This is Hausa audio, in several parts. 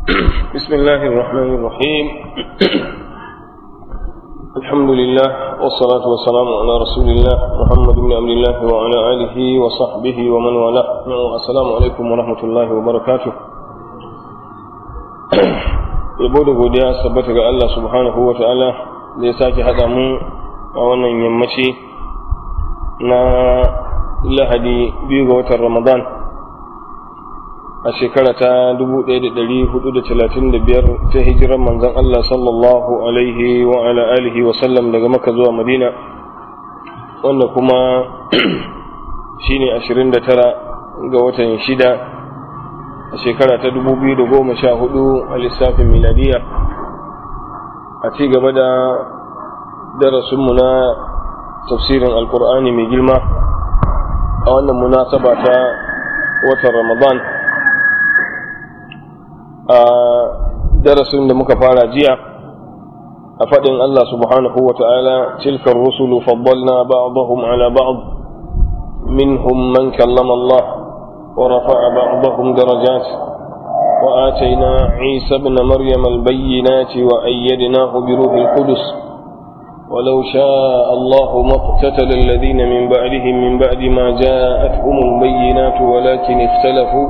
بسم الله الرحمن الرحيم الحمد لله والصلاة والسلام على رسول الله محمد بن عبد الله وعلى آله وصحبه ومن والاه السلام عليكم ورحمة الله وبركاته yabo da godiya sabbata ga Allah subhanahu wa ta'ala da ya sake haɗa mu a wannan yammaci na lahadi biyu ga watan ramadan a shekara ta 1435 ta hijirar manzon Allah sallallahu alaihi wa ala alihi wa sallam daga maka zuwa madina wanda kuma shine 29 ga watan shida a shekara ta 2014 a lissafin miladiya a ci gaba da darasinmu na tafsirin alkur'ani mai girma a wannan munasaba ta watan ramadan a darasin da muka fara jiya a faɗin Allah subhanahu wa ta'ala tilkar rusulu faddalna ba'dahum ala ba'd minhum man kallama Allah wa rafa'a ba'dahum darajat wa atayna Isa ibn Maryam al-bayyinati wa ayyadnahu bi ruhil qudus ولو شاء الله ما اقتتل الذين من بعدهم من بعد ما جاءتهم البينات ولكن اختلفوا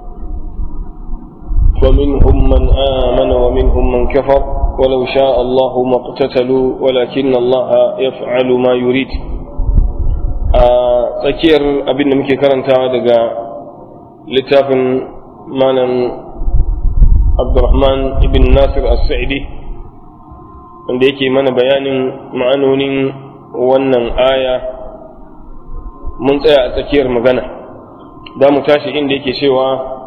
ومنهم من آمن ومنهم من كفر ولو شاء الله ما اقتتلوا ولكن الله يفعل ما يريد tsakiyar abin da muke karantawa daga littafin malam abdurrahman ibn nasir as-sa'idi wanda yake mana bayanin ma'anonin wannan aya mun tsaya a tsakiyar magana za mu tashi inda yake cewa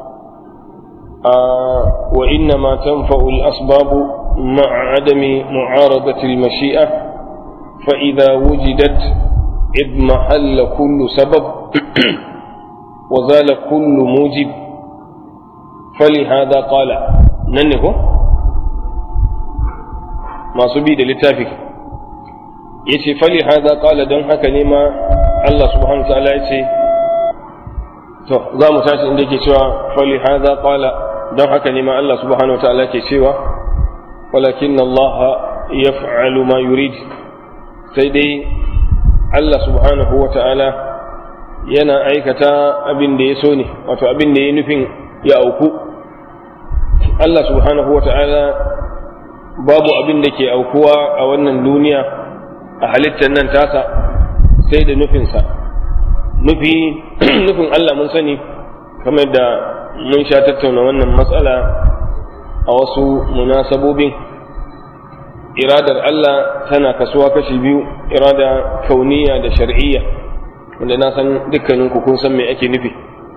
وإنما تنفع الأسباب مع عدم معارضة المشيئة فإذا وجدت إذ محل كل سبب وزال كل موجب فلهذا قال ننه ما سبيد للتافك yace fali hada qala dan haka ne ma Allah subhanahu wa ta'ala yace to za mu tashi inda yake cewa fali hada qala don haka ne ma Allah subhanahu wataala ke cewa walakin Allah yaf'alu ma yurid sai dai Allah subhanahu wataala yana aikata abin da ya so ne wato abin da ya nufin ya auku Allah subhanahu wataala babu abin da ke aukuwa a wannan duniya a halittar nan tasa sai da nufinsa nufi nufin Allah mun sani kamar da mun sha tattauna wannan matsala a wasu munasabobin iradar Allah tana kasuwa kashi biyu irada kauniya da shar'iyya wanda na san dukkanin ku kun san me ake nufi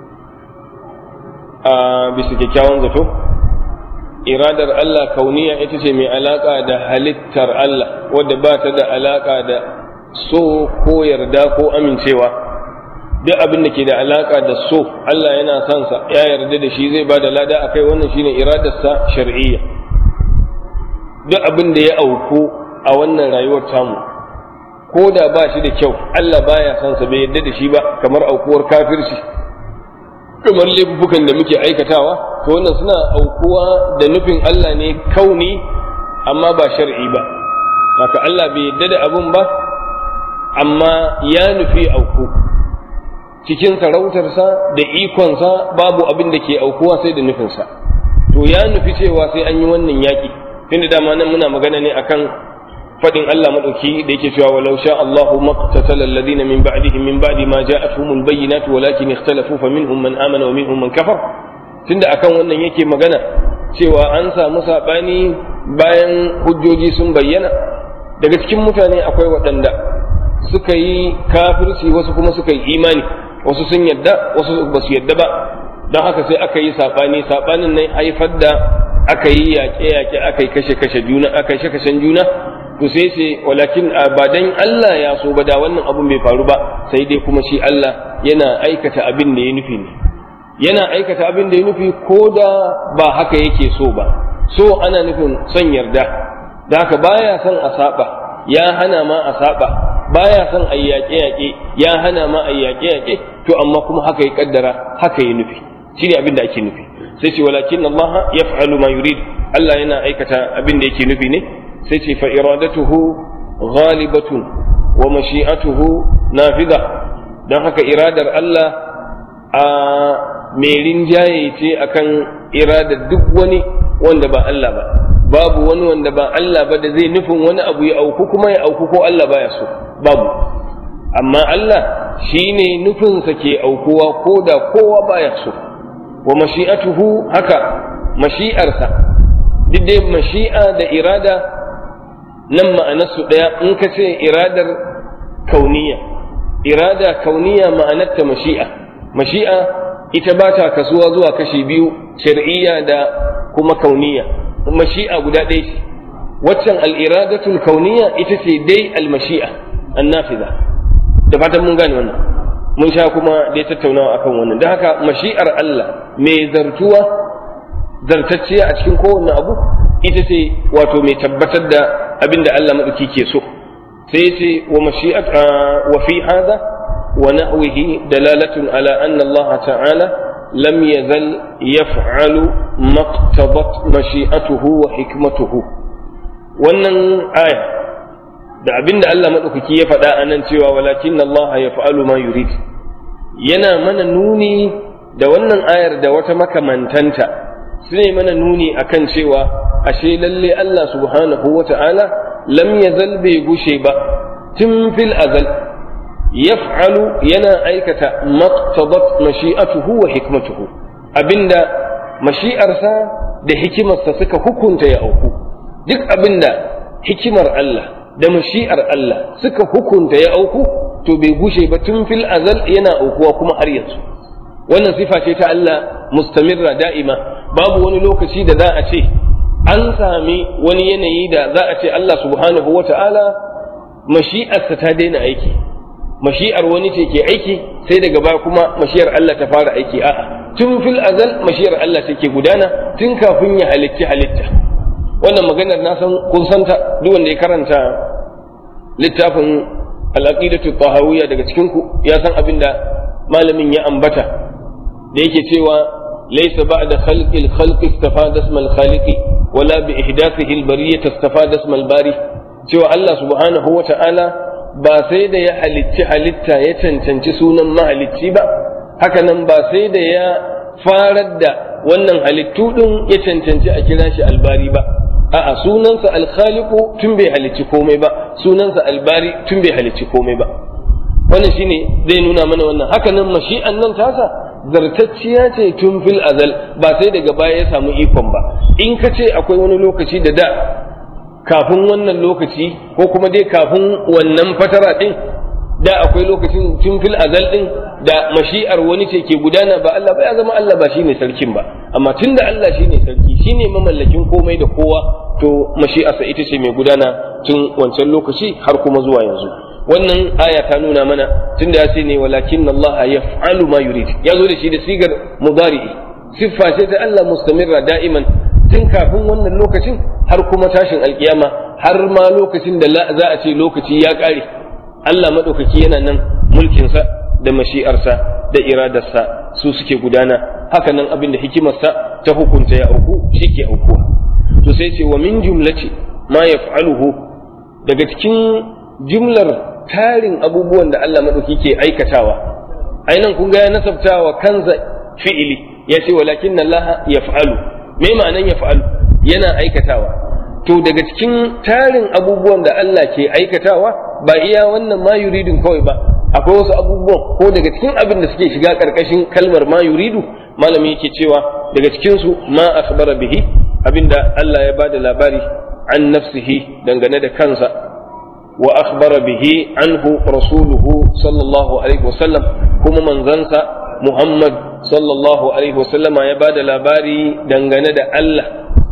a bisa kyakkyawan zato iradar Allah kauniya ita ce mai alaka da halittar Allah wadda ba ta da alaka da so ko yarda ko amincewa duk abin da ke da alaka da so Allah yana son sa ya yarda da shi zai ba da lada akai wannan shine iradarsa shar'iyya duk abin da ya auku a wannan rayuwar tamu ko da ba shi da kyau Allah baya son sa bai yarda da shi ba kamar aukuwar kafirci kamar laifukan da muke aikatawa to wannan suna aukuwa da nufin Allah ne kauni amma ba shar'i ba haka Allah bai yarda da abun ba amma ya nufi auku cikin sarautarsa da ikonsa babu abin da ke aukuwa sai da nufinsa to ya nufi cewa sai an yi wannan yaƙi tunda dama nan muna magana ne akan faɗin Allah maɗauki da yake cewa walau sha Allahu maqtatala alladhina min ba'dihim min ba'di ma ja'atuhumul bayyinatu walakin ikhtalafu faminhum man amana wa minhum man kafar tunda akan wannan yake magana cewa an samu sabani bayan hujjoji sun bayyana daga cikin mutane akwai waɗanda suka yi kafirci wasu kuma suka yi imani wasu sun yadda wasu ba su yadda ba don haka sai aka yi saɓani saɓanin nan haifar da aka yi yaƙe-yaƙe aka yi kashe-kashe juna aka yi kashen juna to sai ce walakin ba dan Allah ya so ba da wannan abun bai faru ba sai dai kuma shi Allah yana aikata abin da ya nufi ne yana aikata abin da ya nufi ko da ba haka yake so ba so ana nufin son yarda da haka baya son a saba ya hana ma a saba baya son a yaƙe-yaƙe ya hana ma a yaƙe-yaƙe to amma kuma haka ya kaddara haka ya nufi shi ne abin da ake nufi sai ce walakin Allah yaf'alu ma yurid Allah yana aikata abin da yake nufi ne sai ce fa iradatuhu ghalibatun wa mashi'atuhu nafiza don haka iradar Allah a mai rinjaye ce akan iradar duk wani wanda ba Allah ba babu wani wanda ba Allah ba da zai nufin wani abu ya auku kuma ya auku ko Allah baya so babu amma Allah shine nufinsa ke aukuwa ko da kowa baya so wa mashi'atuhu haka mashi'arsa duk dai mashi'a da irada nan ma'anarsu ɗaya in ka ce iradar kauniya irada kauniya ma'anarta mashi'a mashi'a ita ba ta kasuwa zuwa kashi biyu shar'iyya da kuma kauniya mashi'a guda ɗaya ce waccan al'iradatul kauniya ita ce dai al-mashi'a annafiza da fatan mun gane wannan mun sha kuma dai tattaunawa akan wannan don haka mashi'ar Allah mai zartuwa zartacciya a cikin kowanne abu ita ce wato mai tabbatar da abin da Allah maɗauki ke so sai ce wa mashi'at wa fi hada wa nahwihi dalalatun ala anna Allah ta'ala lam yazal yaf'alu maqtadat mashi'atuhu wa hikmatuhu wannan aya da abin da Allah maɗaukaki ya faɗa a nan cewa walakin Allah ya fa'alu ma yurid yana mana nuni da wannan ayar da wata makamantanta su ne mana nuni akan cewa ashe lalle Allah subhanahu wa ta'ala lam yazal bai gushe ba tun fil azal yaf'alu yana aikata maqtadat mashi'atuhu wa hikmatuhu abinda mashi'arsa da hikimarsa suka hukunta ya auku duk abinda hikimar Allah da mashi'ar Allah suka hukunta ya auku to bai gushe ba tun fil azal yana aukuwa kuma har yanzu wannan sifa ce ta Allah mustamirra da'ima babu wani lokaci da za a ce an sami wani yanayi da za a ce Allah subhanahu wa ta'ala mashi'arsa ta daina aiki mashi'ar wani ce ke aiki sai daga baya kuma mashi'ar Allah ta fara aiki a'a tun fil azal mashi'ar Allah take gudana tun kafin ya halicci halitta wannan maganar na san kun santa duk wanda ya karanta littafin al-aqidatu tahawiyya daga cikin ku ya san abin da malamin ya ambata da yake cewa laysa ba'da khalqil khalqi istafada ismal khaliqi wala bi ihdathihi al-bariyyah istafada ismal bari cewa Allah subhanahu wa ta'ala ba sai da ya halicci halitta ya cancanci sunan mahalicci ba haka nan ba sai da ya farar da wannan halittu din ya cancanci a kira shi albari ba a'a sunansa alkhaliqu tun bai halicci komai ba sunansa albari tun bai halicci komai ba wannan shine zai nuna mana wannan haka nan mashi'an nan tasa zartacciya ce tun fil azal ba sai daga baya ya samu ikon ba in ka ce akwai wani lokaci da da kafin wannan lokaci ko kuma dai kafin wannan fatara din da akwai lokacin tun fil azal din da mashi'ar wani ce ke gudana ba Allah ba ya zama Allah ba shine sarkin ba amma tunda Allah shine sarki shine mamallakin komai da kowa to mashi'arsa ita ce mai gudana tun wancan lokaci har kuma zuwa yanzu wannan aya ta nuna mana tunda ya ce ne walakin Allah yaf'alu ma yurid ya zo da shi da sigar mudari'i siffa ce ta Allah mustamirra da'iman tun kafin wannan lokacin har kuma tashin alkiyama har ma lokacin da za a ce lokaci ya ƙare Allah maɗaukaki yana nan mulkinsa da mashi'arsa da iradarsa su suke gudana haka nan abin da hikimarsa ta hukunta ya auku shi ke aukuwa to sai ce wa min jumlati ma yaf'aluhu daga cikin jumlar tarin abubuwan da Allah maɗauki ke aikatawa ainan kun ga ya nasabtawa kansa fi'ili ya ce walakin Allah yaf'alu me ma'anan yaf'alu yana aikatawa to daga cikin tarin abubuwan da Allah ke aikatawa ba iya wannan ma yuridun kawai ba akwai wasu abubuwan ko daga cikin abin da suke shiga karkashin kalmar ma yuridu malami yake cewa daga cikin su ma akhbara bihi abinda Allah ya bada labari an nafsihi dangane da kansa wa akhbara bihi anhu rasuluhu sallallahu alaihi wasallam kuma manzansa Muhammad sallallahu alaihi wasallama ya bada labari dangane da Allah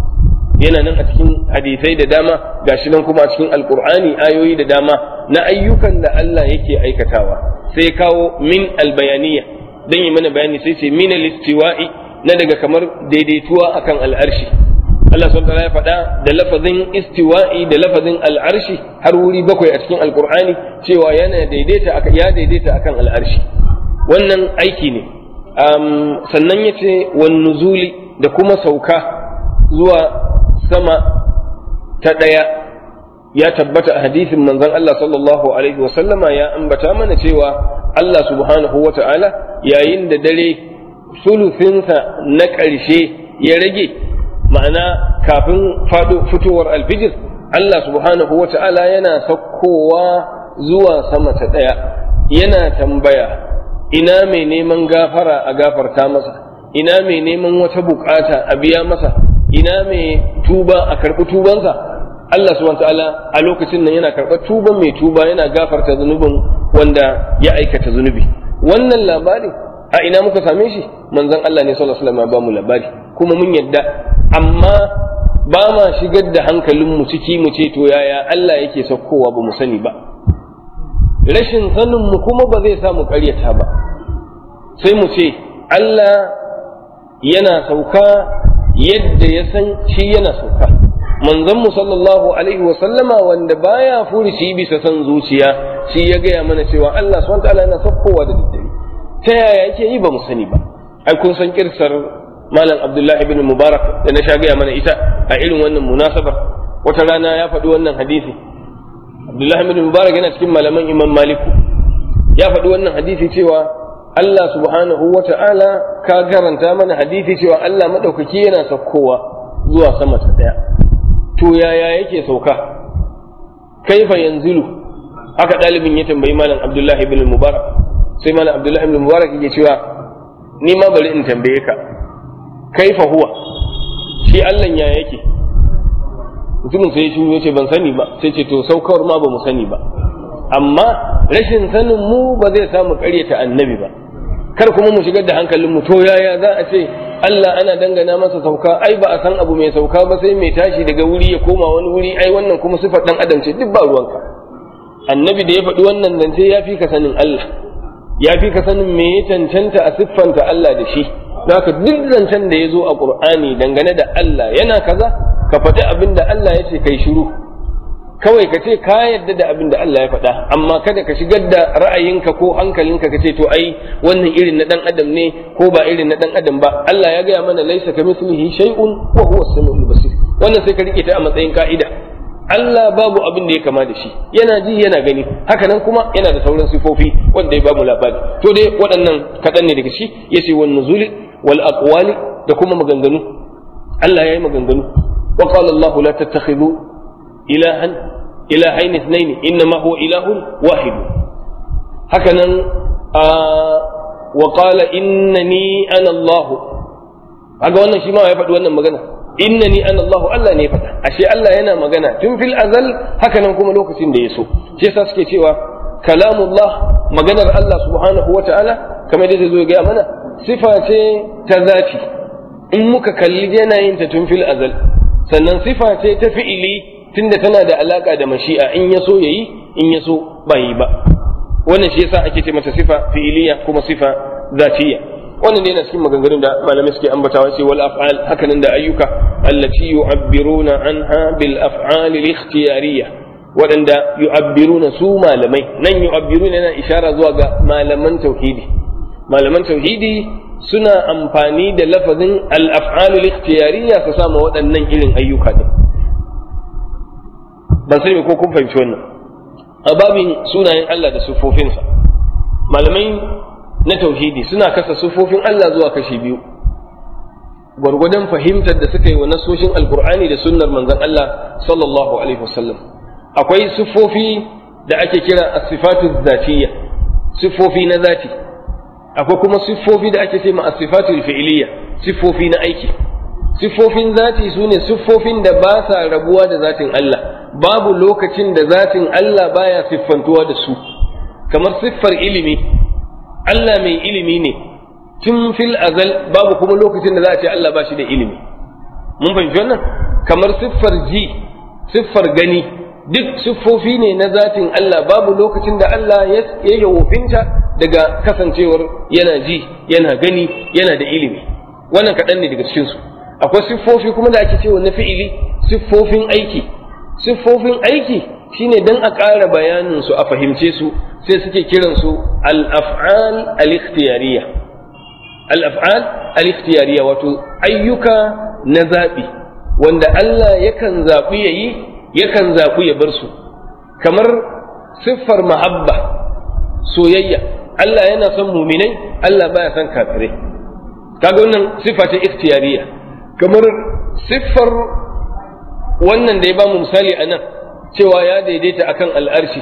yana nan a cikin hadisai da dama gashi nan kuma a cikin alkur'ani ayoyi da dama na ayyukan da Allah yake aikatawa sai kawo min albayaniya dan yi mana bayani sai ce min alistiwa'i na daga kamar daidaituwa akan al'arshi Allah subhanahu ya faɗa da lafazin istiwa'i da lafazin al'arshi har wuri bakwai a cikin alkur'ani cewa yana daidaita ya daidaita akan al'arshi wannan aiki ne sannan yace wan nuzuli da kuma sauka zuwa sama ta ɗaya ya tabbata a hadisin manzon Allah sallallahu alaihi wasallama ya ambata mana cewa Allah subhanahu wa ta'ala yayin da dare sulufinsa na ƙarshe ya rage ma'ana kafin fitowar alfijir Allah subhanahu wa ta'ala yana saukowa zuwa sama ta ɗaya yana tambaya ina mai neman gafara a gafarta masa ina mai neman wata bukata a biya masa ina mai tuba a karɓi tubansa Allah subhanahu ta'ala a lokacin nan yana karɓar tuban mai tuba yana gafarta zunubin wanda ya aikata zunubi wannan labarin a ina muka same shi manzon Allah ne sallallahu alaihi wasallam ba mu labari kuma mun yadda amma ba ma shigar da hankalin mu ciki mu ce to yaya Allah yake saukowa ba mu sani ba rashin sanin mu kuma ba zai sa mu ƙaryata ba sai mu ce Allah yana sauka yadda ya san shi yana sauka manzon mu sallallahu alaihi wa sallama wanda baya furuci bisa san zuciya shi ya gaya mana cewa Allah subhanahu wataala yana saukowa da daddare ta yaya yake yi ba mu sani ba ai kun san kirsar malam Abdullah ibn Mubarak da na sha gaya mana ita a irin wannan munasabar wata rana ya faɗi wannan hadisi Abdullah ibn Mubarak yana cikin malaman Imam Maliku ya faɗi wannan hadisi cewa Allah subhanahu wa ta'ala ka garanta mana hadisi cewa Allah maɗaukaki yana saukowa zuwa sama ta ɗaya. To yaya yake sauka? Kaifa yanzilu haka ɗalibin ya tambayi Malam Abdullahi ibn Mubarak sai Malam Abdullahi ibn Mubarak yake cewa ni ma bari in tambaye ka kaifa huwa shi Allah ya yake mutumin sai shi ya ce ban sani ba sai ce to saukawar ma ba mu sani ba amma rashin sanin mu ba zai samu ƙaryata annabi ba kar kuma mu shigar da hankalin mu to yaya za a ce Allah ana dangana masa sauka ai ba a san abu mai sauka ba sai mai tashi daga wuri ya koma wani wuri ai wannan kuma sifar dan adam ce duk ba ruwanka annabi da ya faɗi wannan nan sai ya fi ka sanin Allah ya fi ka sanin me ya cancanta a siffanta Allah da shi haka duk zancen da ya zo a Qur'ani dangane da Allah yana kaza ka faɗi abin da Allah ya ce kai shiru kawai ka ce ka yarda da abin da Allah ya faɗa amma kada ka shigar da ra'ayinka ko hankalinka ka ce to ai wannan irin na dan adam ne ko ba irin na dan adam ba Allah ya gaya mana laisa kamithlihi shay'un wa huwa as-sami'ul basir wannan sai ka rike ta a matsayin ka'ida Allah babu abin da ya kama da shi yana ji yana gani haka nan kuma yana da sauran sifofi wanda ya bamu labari to dai waɗannan kaɗan ne daga shi yace wan nuzuli wal aqwali da kuma maganganu Allah ya yi maganganu wa qala Allah la tattakhidhu ilahan ilahain ithnain innama huwa ilahun wahid hakanan wa qala innani ana Allah kaga wannan shi ma ya faɗi wannan magana innani ana Allah Allah ne ya faɗa ashe Allah yana magana tun fil azal hakanan kuma lokacin da ya so shi yasa suke cewa kalamullah maganar Allah subhanahu wa ta'ala kamar da zo ga mana sifa ce ta zati in muka kalli yanayin ta tun fil azal sannan sifa ce ta fi'ili tunda tana da alaka da mashi'a in ya so yayi in ya so ba yi ba wannan shi yasa ake ce mata sifa fi'iliya kuma sifa zatiyya wannan ne yana cikin maganganun da malamai suke ambatawa sai wal af'al hakanan da ayyuka allati yu'abbiruna anha bil af'al al ikhtiyariyya waɗanda yu'abbiruna su malamai nan yu'abbiruna yana ishara zuwa ga malaman tauhidi malaman tauhidi suna amfani da lafazin al af'al al ikhtiyariyya su sama waɗannan irin ayyuka din ban sani ko kun fahimci wannan a babin sunayen Allah da siffofinsa malamai na tauhidi suna kasa siffofin Allah zuwa kashi biyu gwargwadon fahimtar da suka yi wa nasoshin alkur'ani da sunnar manzon Allah sallallahu alaihi wasallam akwai siffofi da ake kira as-sifatu zatiyya siffofi na zati akwai kuma siffofi da ake ce ma as-sifatu fi'liyya siffofi na aiki siffofin zati su ne siffofin da ba sa rabuwa da zatin Allah babu lokacin da zatin Allah baya siffantuwa da su kamar siffar ilimi Allah mai ilimi ne tun fil azal babu kuma lokacin da za a ce Allah ba shi da ilimi mun fahimci wannan kamar siffar ji siffar gani duk siffofi ne na zatin Allah babu lokacin da Allah ya yawofinta daga kasancewar yana ji yana gani yana da ilimi wannan kaɗan ne daga cikinsu akwai siffofi kuma da ake cewa na fi'ili siffofin aiki siffofin aiki shine dan a ƙara bayanin su a fahimce su sai suke kiran su al-af'al al-ikhtiyariyya al-af'al al-ikhtiyariya wato ayyuka na zaɓi wanda Allah yakan zaɓi yayi yakan zaɓi ya bar su kamar siffar mahabba soyayya Allah yana son muminai Allah baya son kafirai kaga wannan siffa ta ikhtiyariya kamar siffar wannan da ya bamu misali a nan cewa ya daidaita akan al'arshi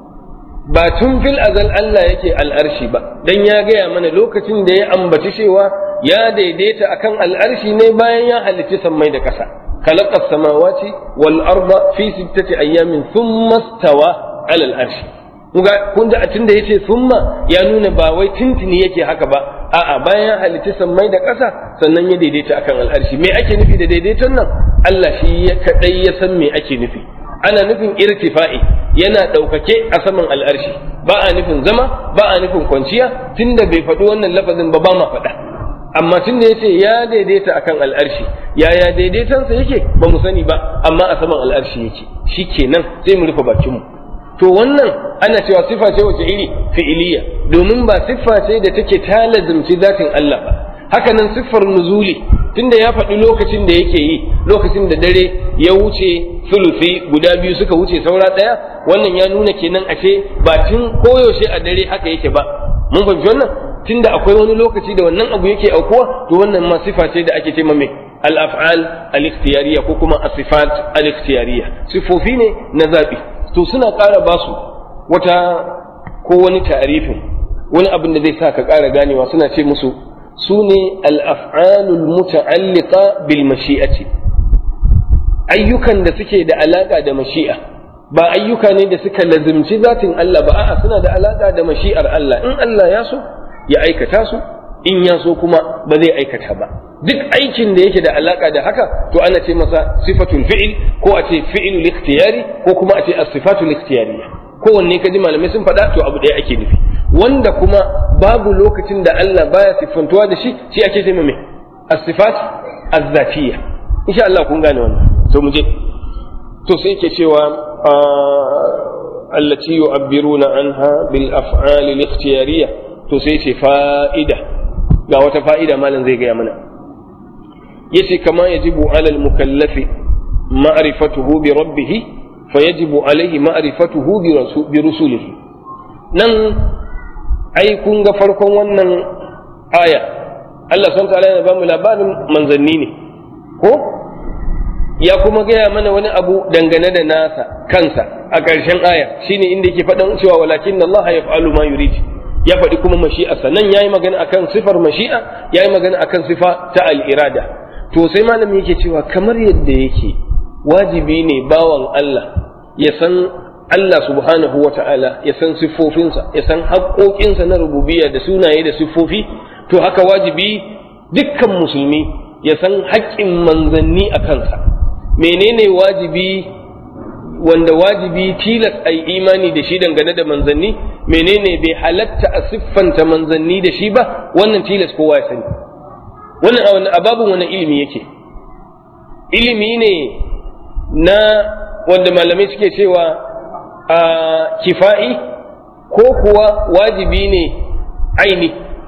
ba tun fil azal Allah yake al'arshi ba dan ya gaya mana lokacin da ya ambaci cewa ya daidaita akan al'arshi ne bayan ya halicci sammai da ƙasa khalaqa samawati wal arda fi sittati ayyamin thumma stawa ala al'arshi kuga kun da tunda yace thumma ya nuna ba wai tintini yake haka ba a'a bayan ya halicci sammai da ƙasa sannan ya daidaita akan al'arshi me ake nufi da daidaiton nan Allah shi ya kadai ya san me ake nufi ana nufin irtifa'i yana ɗaukake a saman al'arshi ba a nufin zama ba a nufin kwanciya tunda bai faɗi wannan lafazin ba ba ma faɗa amma tunda ya ce ya daidaita akan al'arshi yaya daidaitansa yake ba mu sani ba amma a saman al'arshi yake shi kenan sai mu rufe bakinmu to wannan ana cewa sifa ce wace iri fi'iliya domin ba siffa ce da take ta lazimci zatin Allah ba haka nan siffar nuzuli tunda ya faɗi lokacin da yake yi lokacin da dare ya wuce sulufi guda biyu suka wuce saura ɗaya wannan ya nuna kenan ashe ba tun koyaushe a dare haka yake ba mun fahimci wannan tunda akwai wani lokaci da wannan abu yake aukuwa to wannan ma sifa ce da ake ce mai al-af'al al-ikhtiyariya ko kuma as-sifat al-ikhtiyariya sifofi ne na zabi to suna ƙara basu wata ko wani ta'arifin wani abin da zai sa ka ƙara ganewa suna ce musu su ne al'af'alul muta'alliqa bil mashi'ati ayyukan da suke da alaƙa da mashi'a ba ayyuka ne da suka lazimci zatin Allah ba a'a suna da alaƙa da mashi'ar Allah in Allah ya so ya aikata su in ya so kuma ba zai aikata ba duk aikin da yake da alaƙa da haka to ana ce masa sifatul fi'il ko a ce fi'ilul ikhtiyari ko kuma a ce as-sifatul ikhtiyariyya kowanne ka ji malamai sun faɗa to abu ɗaya ake nufi wanda kuma babu lokacin da Allah baya siffantuwa da shi shi ake ce mai as-sifat az-zatiyya insha Allah kun gane wannan to mu je to sai yake cewa allati yu'abbiruna anha bil af'al al-ikhtiyariyya to sai ce fa'ida ga wata fa'ida malam zai gaya mana yace kama yajibu ala al-mukallafi ma'rifatuhu bi rabbih fayajibu alayhi ma'rifatuhu bi rusulihi nan ai kun ga farkon wannan aya Allah sun ta'ala yana ba mu labarin manzanni ne ko ya kuma gaya mana wani abu dangane da nasa kansa a ƙarshen aya shine inda yake faɗan cewa walakin Allah ya fa'alu ma yurid ya faɗi kuma mashi'a nan yayi magana akan sifar mashi'a yayi magana akan sifa ta al-irada to sai malami yake cewa kamar yadda yake wajibi ne bawan Allah ya san Allah subhanahu wa ta'ala ya san siffofinsa, ya san haƙoƙinsa na rububiyya da sunaye da siffofi, to haka wajibi dukkan musulmi ya san haƙƙin manzanni a kansa. Menene wajibi wanda wajibi tilas a imani da shi dangane da manzanni, menene bai halatta a siffanta manzanni da shi ba, wannan tilas kowa ya sani. Wannan a babin wani ilimi yake. Ilimi ne na wanda malamai suke cewa a kifa'i ko kuwa wajibi ne aini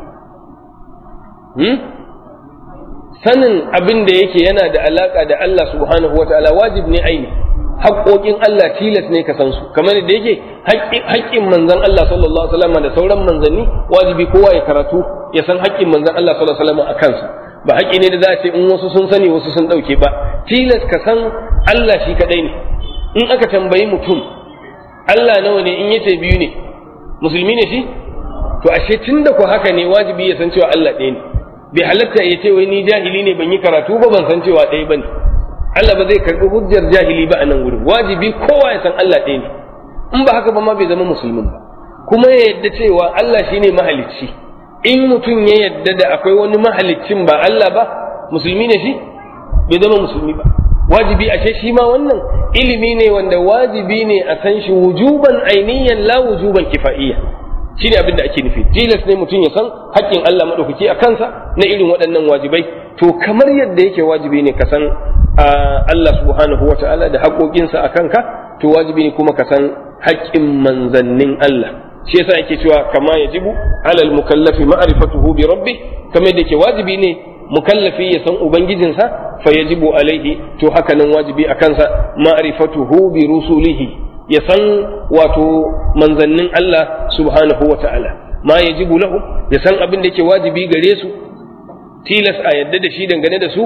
hmm? sanin abin da yake yana da alaka da Allah subhanahu wata'ala wajib ne aini haƙoƙin Allah tilas ne ka san su kamar da yake haƙƙin manzon Allah sallallahu alaihi wasallam da sauran manzanni wajibi kowa ya karatu ya san haƙƙin manzon Allah sallallahu alaihi wasallam a kansa ba haƙƙi ne da za a ce in wasu sun sani wasu sun ɗauke ba tilas ka san Allah shi kaɗai ne in aka tambayi mutum Allah nawa ne in yace biyu ne musulmi ne shi to ashe tunda ko haka ne wajibi ya san cewa Allah ɗaya ne bai halatta ya ce wai ni jahili ne ban yi karatu ba ban san cewa ɗaya bane Allah ba zai karɓi hujjar jahili ba a nan wurin wajibi kowa ya san Allah ɗaya ne in ba haka ba ma bai zama musulmin ba kuma ya yadda cewa Allah shine mahalicci in mutum ya yadda da akwai wani mahaliccin ba Allah ba musulmi ne shi bai zama musulmi ba wajibi ashe shi ma wannan ilimi ne wanda wajibi ne a san shi wujuban ainiyan la wujuban kifa'iyya shi ne abin da ake nufi tilas ne mutum ya san haƙƙin Allah maɗaukaki a kansa na irin waɗannan wajibai to kamar yadda yake wajibi ne ka san Allah subhanahu wata'ala da haƙoƙinsa a kanka to wajibi ne kuma ka san haƙƙin manzannin Allah shi yasa yake cewa kama yajibu alal mukallafi ma'rifatuhu bi rabbi kamar da ke wajibi ne mukallafi ya san ubangijinsa fa yajibu alaihi to haka nan wajibi a kansa ma'rifatuhu bi rusulihi ya san wato manzannin Allah subhanahu wa ta'ala ma yajibu lahu ya san abin da yake wajibi gare su tilas a yadda da shi dangane da su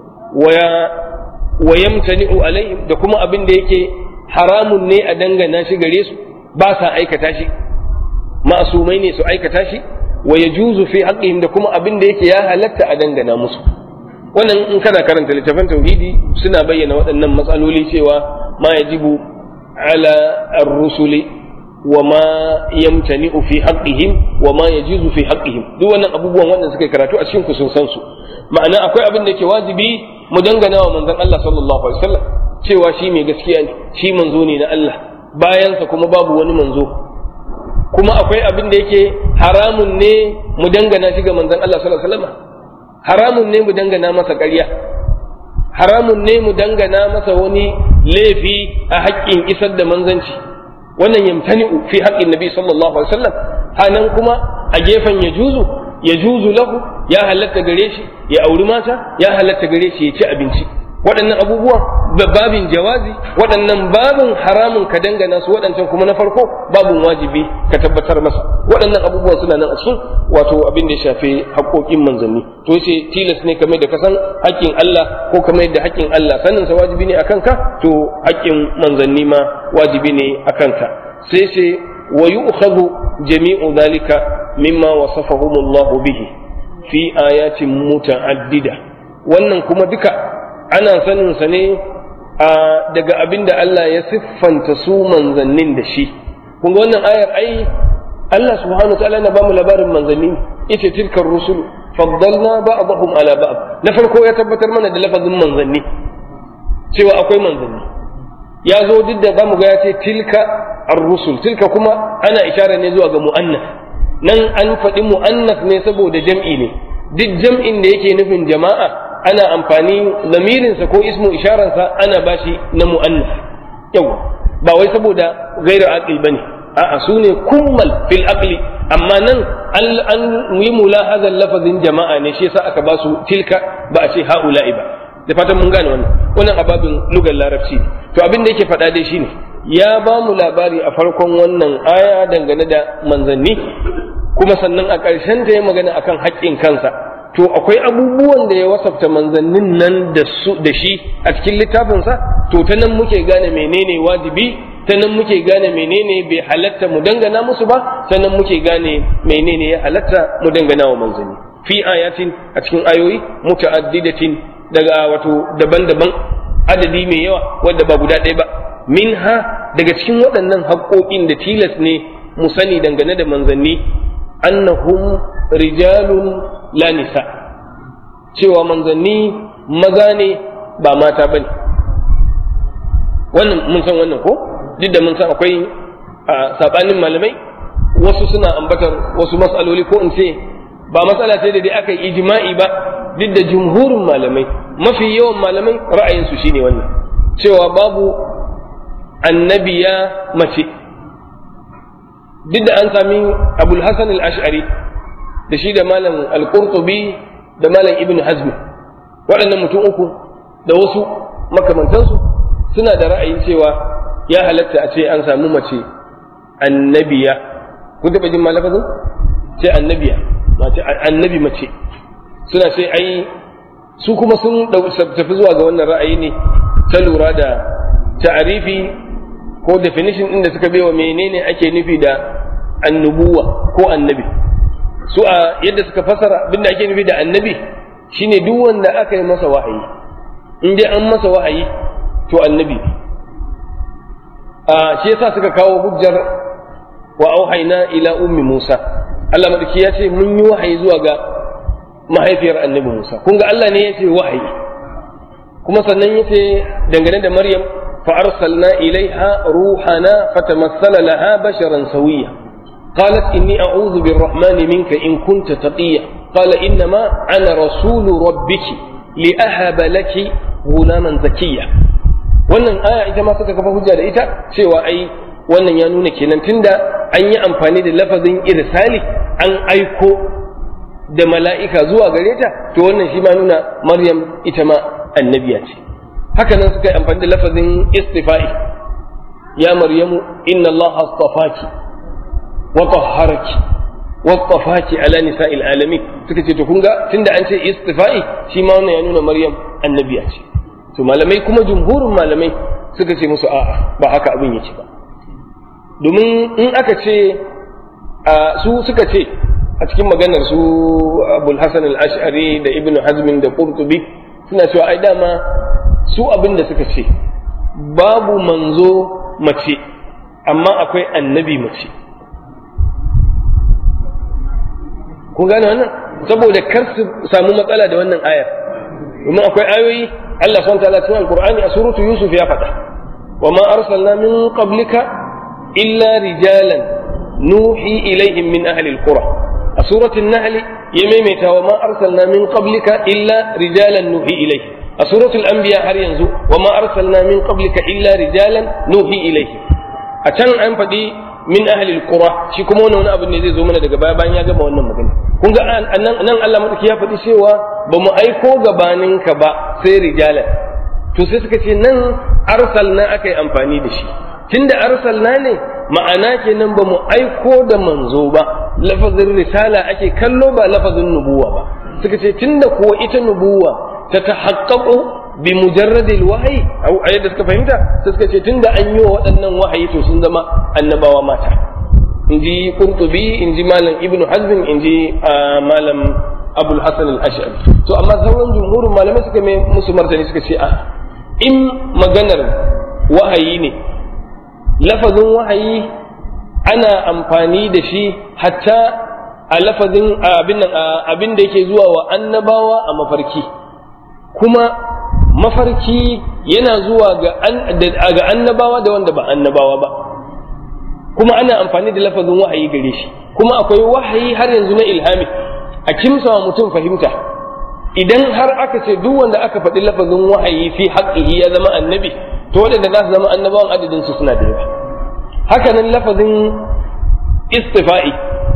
wa yamtani'u alaihim da kuma abin da yake haramun ne a dangana shi gare su ba sa aikata shi ma'asumai ne su aikata shi wa yajuzu fi haqqihim da kuma abin da yake ya halatta a dangana musu wannan in kana karanta littafin tauhidi suna bayyana waɗannan matsaloli cewa ma yajibu ala ar-rusuli wa ma yamtani'u fi haqqihim wa ma yajuzu fi haqqihim duk wannan abubuwan wanda suka karatu a cikin ku sun san su ma'ana akwai abin da yake wajibi mu dangana wa manzon Allah sallallahu alaihi wasallam cewa shi mai gaskiya ne shi manzo ne na Allah bayansa kuma babu wani manzo kuma akwai abin da yake haramun ne mu dangana shi ga manzon Allah sallallahu alaihi wasallam haramun ne mu dangana masa ƙarya haramun ne mu dangana masa wani laifi a haƙƙin isar da manzanci wannan yamtani'u fi haƙƙin nabi sallallahu alaihi wasallam hanan kuma a gefen ya juzu ya juzu lahu ya halatta gare shi ya auri mata ya halatta gare shi ya ci abinci waɗannan abubuwan babin jawazi waɗannan babin haramun ka dangana su waɗancan kuma na farko babin wajibi ka tabbatar masa waɗannan abubuwan suna nan a cikin wato abin da ya shafi haƙoƙin manzanni to yace tilas ne kamar da ka san haƙƙin Allah ko kamar da haƙƙin Allah sanin sa wajibi ne akan ka to haƙƙin manzanni ma wajibi ne akan ka sai ce wa yu'khadhu jami'u dhalika mimma wasafahumullahu bihi fi ayatin muta'addida wannan kuma duka ana sanin sa ne daga abin da Allah ya siffanta su manzannin da shi kun ga wannan ayar ai Allah subhanahu wa ta'ala na bamu labarin manzanni ita tilkar rusul faddalna ba'dahum ala ba'd na farko ya tabbatar mana da lafazin manzanni cewa akwai manzanni ya zo duk da zamu ga ya ce tilka ar-rusul tilka kuma ana ishara ne zuwa ga mu'annas nan an faɗi mu'annas ne saboda jam'i ne duk jam'in da yake nufin jama'a ana amfani lamirinsa ko ismu isharansa ana bashi na mu'annas yawa ba wai saboda gairu aqil bane a'a su ne kummal fil aqli amma nan an yi mulahazan lafazin jama'a ne shi yasa aka ba su tilka ba a ce ha'ula'i ba da fatan mun gane wannan wannan ababin lugar larabci to abin da yake faɗa dai shine ya ba mu labari a farkon wannan aya dangane da manzanni kuma sannan a ƙarshen ta ya magana akan haƙƙin kansa to akwai abubuwan da ya wasafta manzannin nan da su da shi a cikin littafinsa to ta nan muke gane menene wajibi ta nan muke gane menene bai halatta mu dangana musu ba ta nan muke gane menene ya halatta mu dangana wa manzanni fi ayatin a cikin ayoyi muta'addidatin daga wato daban-daban adadi mai yawa wanda ba guda ɗaya ba minha daga cikin waɗannan haƙoƙin da tilas ne mu sani dangane da manzanni annahum rijalun la nisa cewa manzanni maza ne ba mata bane wannan mun san wannan ko duk da mun san akwai a sabanin malamai wasu suna ambatar wasu matsaloli ko in ce ba matsala ce da dai aka yi ijma'i ba duk da jumhurin malamai mafi yawan malamai ra'ayinsu shine wannan cewa babu annabiya mace duk da an sami abul hasan al-ash'ari da shi da malam al-qurtubi da malam ibn hazm waɗannan mutum uku da wasu makamantansu suna da ra'ayin cewa ya halatta a ce an samu mace annabiya kun taɓa jin malafazin ce annabiya mace annabi mace suna ce ai su kuma sun tafi zuwa ga wannan ra'ayi ne ta lura da ta'arifi ko definition ɗin da suka baiwa menene ake nufi da annubuwa ko annabi su a yadda suka fasara abinda ake nufi da annabi shine duk wanda aka yi masa wahayi in dai an masa wahayi to annabi a shi yasa suka kawo hujjar wa auhayna ila ummi Musa Allah madaki ya ce mun yi wahayi zuwa ga mahaifiyar annabi Musa kun ga Allah ne ya ce wahayi kuma sannan ya ce dangane da Maryam fa arsalna ilaiha ruhana fatamassala laha basharan sawiya قالت إني أعوذ بالرحمن منك إن كنت تقيا قال إنما أنا رسول ربك لأهب لك غلاما زكيا wannan aya ita ma suka kafa hujja da ita cewa ai wannan ya nuna kenan tunda an yi amfani da lafazin irsali an aiko da mala'ika zuwa gare ta to wannan shi ma nuna maryam ita ma annabiya ce haka nan suka yi amfani da lafazin istifa'i ya maryamu inna Allah astafaki wa tahharaki wa astafaki ala nisa'il alamin suka ce to kun ga tunda an ce istifa'i shi ma wannan ya nuna maryam annabiya ce to malamai kuma jumhurin malamai suka ce musu a'a ba haka abin yake ba domin in aka ce su suka ce a cikin maganar su abul hasan al-ash'ari da ibn hazmin da qurtubi suna cewa ai dama su abin da suka ce babu manzo mace amma akwai annabi mace kun gane wannan saboda kar su samu matsala da wannan ayar domin akwai ayoyi Allah subhanahu wa ta'ala cikin alqur'ani a suratu yusuf ya faɗa wa ma arsalna min qablika illa rijalan nuhi ilaihim min ahli alqura a suratul nahl ya maimaita wa ma arsalna min qablika illa rijalan nuhi ilaihim a suratul anbiya har yanzu wa ma arsalna min qablika illa rijalan nuhi ilaihim a can an faɗi min ahli alqura shi kuma wannan wani abu ne zai zo mana daga baya bayan ya gama wannan magana kun ga nan nan Allah madaki ya faɗi cewa ba mu aiko gabaninka ba sai rijalan to sai suka ce nan arsalna aka yi amfani da shi tunda arsalna ne ma'ana kenan ba mu aiko da manzo ba lafazin risala ake kallo ba lafazin nubuwa ba suka ce tunda kuwa ita nubuwa ta tahaqqaqu bi mujarradil wahyi au a yadda suka fahimta sai suka ce tunda an yi wa waɗannan wahayi to sun zama annabawa mata inji qurtubi inji malam ibnu hazm inji malam abul hasan al-ash'ari to amma sauran jumhurin malamai suka mai musu martani suka ce a in maganar wahayi ne lafazin wahayi ana amfani da shi hatta a lafazin abin da yake zuwa wa annabawa a mafarki kuma mafarki yana zuwa ga annabawa da wanda ba annabawa ba kuma ana amfani da lafazin wahayi gare shi kuma akwai wahayi har yanzu na ilhami a kimsa wa mutum fahimta idan har aka ce duk wanda aka faɗi lafazin wahayi fi haƙƙihi ya zama annabi to waɗanda za su zama annabawan adadin su suna da yawa haka nan lafazin istifa'i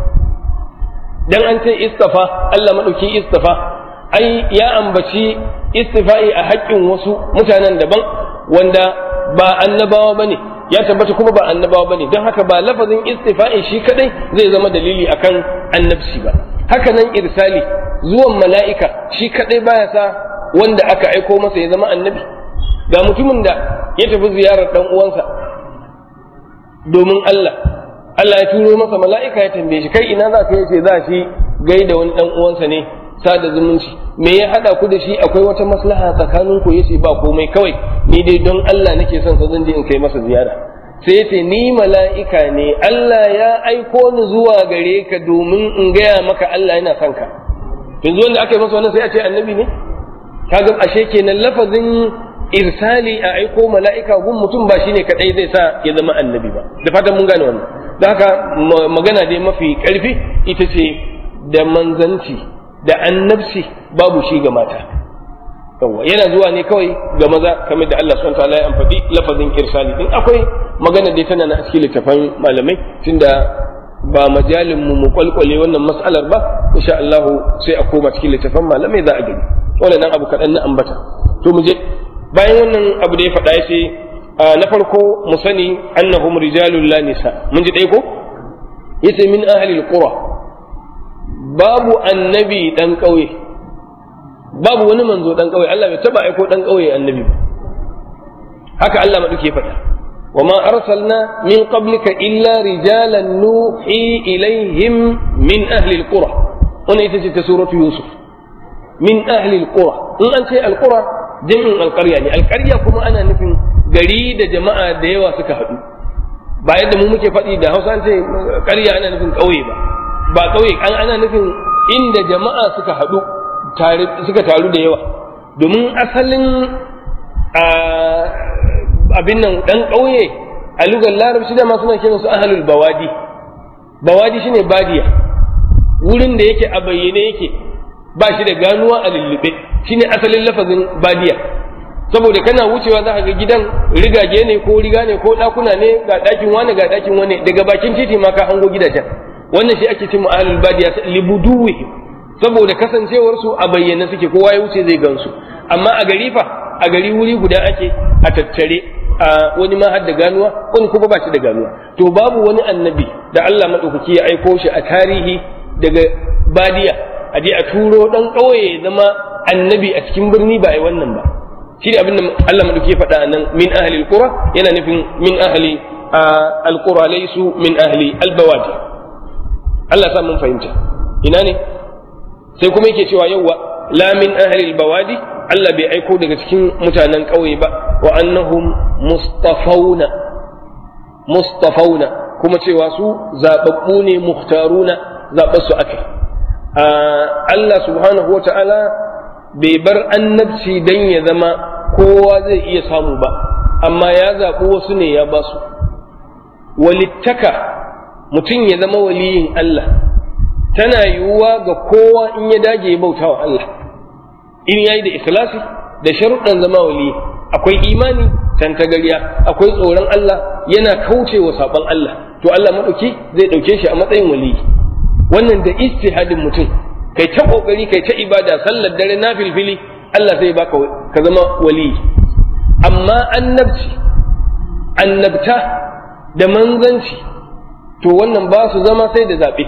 dan an ce istafa Allah madauki istafa ai ya ambaci istifa'i a haƙƙin wasu mutanen daban wanda ba annabawa bane ya tabbata kuma ba annabawa bane don haka ba lafazin istifa'i shi kadai zai zama dalili akan annabci ba haka nan irsali zuwan mala'ika shi kadai baya sa wanda aka aiko masa ya zama annabi ga mutumin da ya tafi ziyarar dan uwansa domin Allah Allah ya turo masa mala'ika ya tambaye shi kai ina za ka yace za shi gaida wani dan uwansa ne sada zumunci me ya hada ku da shi akwai wata maslaha tsakanin ku yace ba komai kawai ni dai don Allah nake son sa zan je in kai masa ziyara sai yace ni mala'ika ne Allah ya aiko ni zuwa gare ka domin in gaya maka Allah yana son ka yanzu wanda aka yi masa wannan sai a ce annabi ne kaga ashe kenan lafazin irsali a aiko mala'ika gun mutum ba shine kadai zai sa ya zama annabi ba da fatan mun gane wannan da haka magana dai mafi karfi ita ce da manzanci da annabci babu shi ga mata yawa yana zuwa ne kawai ga maza kamar da Allah subhanahu wataala ya amfadi lafazin irsali din akwai magana dai tana na cikin littafan malamai tunda ba majalin mu mu kwalkwale wannan mas'alar ba insha Allah sai a koma cikin littafan malamai za a gani wannan abu kaɗan na ambata to mu je bayan wannan abu da ya faɗa ya ce na farko mu sani annahum rijalun la nisa mun ji dai ko yace min ahli alqura babu annabi dan ƙauye babu wani manzo dan ƙauye Allah bai taba aiko dan ƙauye annabi ba haka Allah maduke faɗa وما أرسلنا من قبلك إلا رجالا نوحي إليهم من أهل القرى هنا يتجد سورة يوسف من أهل القرى إن أنت القرى جمع القرية يعني القرية كما أنا نفهم gari da jama'a da yawa suka haɗu ba yadda mu muke faɗi da hausa ce ƙarya ana nufin ƙauye ba ba ƙauye an ana nufin inda jama'a suka haɗu suka taru da yawa domin asalin abin nan ɗan ƙauye a lugar larabci dama suna kiran su ahalul bawadi bawadi shine badiya wurin da yake a bayyane yake ba shi da ganuwa a lullube shine asalin lafazin badiya saboda kana wucewa za ka ga gidan rigage ne ko riga ne ko ɗakuna ne ga ɗakin wani ga ɗakin wani daga bakin titi ma ka hango gidajen wannan shi ake cin ahlul badiya libuduwi saboda kasancewar su a bayyane suke kowa ya wuce zai gansu amma a gari fa a gari wuri guda ake a tattare a wani ma har da ganuwa wani kuma ba shi da ganuwa to babu wani annabi da Allah madaukaki ya aiko shi a tarihi daga badiya a je a turo dan ƙauye zama annabi a cikin birni ba a yi wannan ba shi ne abin da Allah madauki ya faɗa nan min ahli alqura yana nufin min ahli alqura laysu min ahli albawadi Allah sa mun fahimta ina ne sai kuma yake cewa yawwa la min ahli albawadi Allah bai aiko daga cikin mutanen ƙauye ba wa annahum mustafauna mustafauna kuma cewa su zababbu ne muhtaruna zaɓar su akai Allah subhanahu wa ta'ala bai bar annabci dan ya zama kowa zai iya samu ba amma ya zaɓi wasu ne ya ba su walittaka mutum ya zama waliyin Allah tana yiwuwa ga kowa in ya dage ya bauta wa Allah in yayi da ikhlasi da sharuɗan zama wali akwai imani tantagariya akwai tsoron Allah yana kaucewa saɓon Allah to Allah maɗauki zai ɗauke shi a matsayin waliyi wannan da istihadin mutum kai ta kokari kai ta ibada sallar dare na filfili Allah zai baka ka zama wali amma annabci annabta da manzanci to wannan ba su zama sai da zaɓe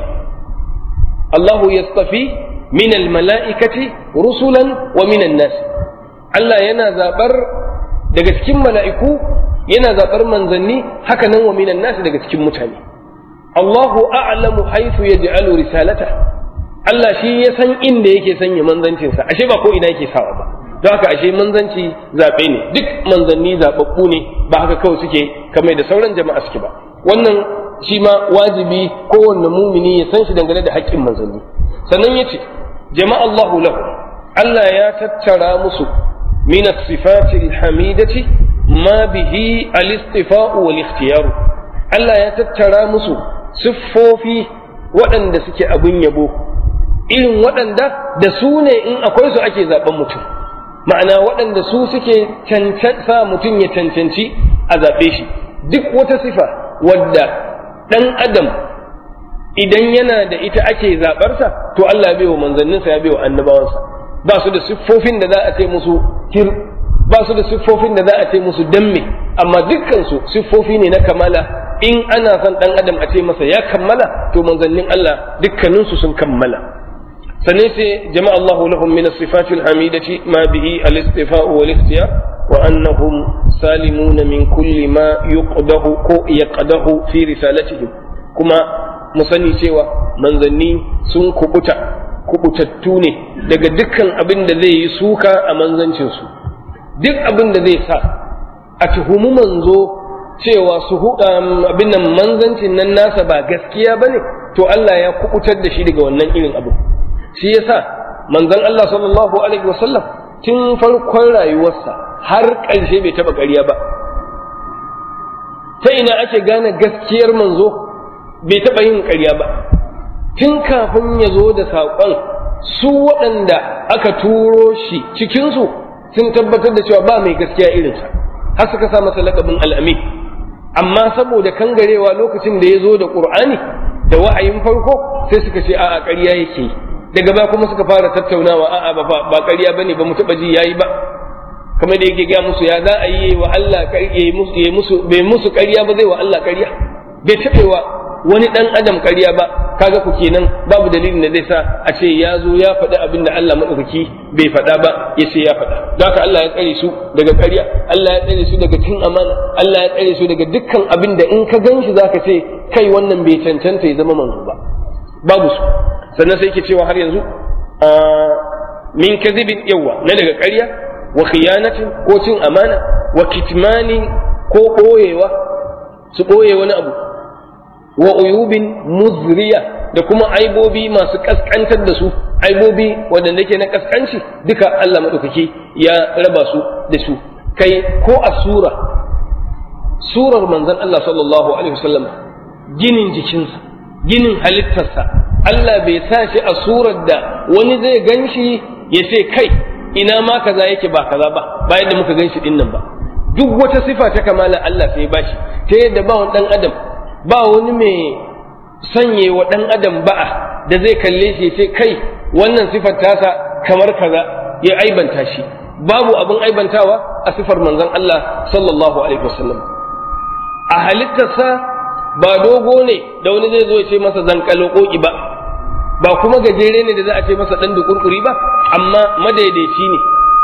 Allahu yastafi min almala'ikati rusulan wa min nas Allah yana zaɓar daga cikin mala'iku yana zaɓar manzanni haka nan wa minan nas daga cikin mutane Allahu a'lamu haythu yaj'alu risalata Allah shi ya san inda yake sanya manzancinsa ashe ba ko ina yake sawa ba don haka ashe manzanci zaɓe ne duk manzanni zaɓaɓɓu ne ba haka kawai suke kamar da sauran jama'a suke ba wannan shi ma wajibi kowanne mumini ya san shi dangane da haƙƙin manzanni sannan ya ce jama'a Allahu lahu Allah ya tattara musu min as-sifati hamidati ma bihi al-istifa'u wal ikhtiyaru Allah ya tattara musu siffofi waɗanda suke abin yabo irin waɗanda da su ne in akwai su ake zaben mutum ma'ana waɗanda su suke sa mutum ya cancanci a zaɓe shi duk wata sifa wadda ɗan adam idan yana da ita ake zaɓarsa to Allah ya bai wa manzanninsa ya bai wa annabawansa ba su da siffofin da za a ce musu hir ba su da siffofin da za a ce musu damme amma dukkansu siffofi ne na kamala in ana son ɗan adam a ce masa ya kammala to manzannin Allah dukkaninsu sun kammala sannan sai jama'a Allahu lahum min as-sifati al-hamidati ma bihi al-istifa'u wal ikhtiyar wa annahum salimuna min kulli ma yuqdahu ko yaqdahu fi risalatihim kuma mu sani cewa manzanni sun kubuta kubutattu ne daga dukkan abin da zai yi suka a manzancin su duk abin da zai sa a tuhumi manzo cewa su abin nan manzancin nan nasa ba gaskiya bane to Allah ya kubutar da shi daga wannan irin abu shi yasa manzon Allah sallallahu alaihi wasallam tun farkon rayuwarsa har ƙarshe bai taɓa ƙarya ba ta ina ake gane gaskiyar manzo bai taɓa yin ƙarya ba tun kafin ya zo da saƙon su waɗanda aka turo shi cikinsu sun tabbatar da cewa ba mai gaskiya irinsa har suka sa masa laƙabin al'amin amma saboda kangarewa lokacin da ya zo da ƙur'ani da wa'ayin farko sai suka ce a'a ƙarya yake yi daga ba kuma suka fara tattaunawa a'a ba ba ƙarya bane ba mu taba ji yayi ba kamar da yake ga musu ya za a yi wa Allah ƙarya musu musu bai musu ƙarya ba zai wa Allah ƙarya bai taɓewa wani ɗan adam ƙarya ba kaga ku kenan babu dalilin da zai sa a ce ya zo ya faɗi abin da Allah maɗaukaki bai faɗa ba ya ce ya faɗa don haka Allah ya tsare su daga ƙarya Allah ya tsare su daga cin amana Allah ya tsare su daga dukkan abin da in ka gan shi zaka ce kai wannan bai cancanta ya zama manzo ba babu su sannan sai yake cewa har yanzu min kadhibin yawa na daga ƙarya wa khiyanatin ko cin amana wa kitmani ko ɓoyewa su ɓoye wani abu wa uyubin muzriya da kuma aibobi masu kaskantar da su aibobi waɗanda ke na kaskanci duka Allah maɗaukaki ya raba su da su kai ko a sura surar manzon Allah sallallahu alaihi wasallam ginin jikinsa ginin halittarsa Allah bai sa shi a surar da wani zai gan shi ya ce kai ina ma kaza yake ba kaza ba ba yadda muka gan shi din nan ba duk wata sifa ta kamala Allah sai ya bashi ta yadda ba wani dan adam ba wani mai sanye wa dan adam ba'a da zai kalle shi ce kai wannan sifar tasa kamar kaza ya aibanta shi babu abin aibantawa a sifar manzon Allah sallallahu alaihi wasallam a halittarsa ba dogo ne da wani zai zo ya ce masa zankalo koki ba ba kuma gajere ne da za a ce masa dan dukurkuri ba amma madaidaici ne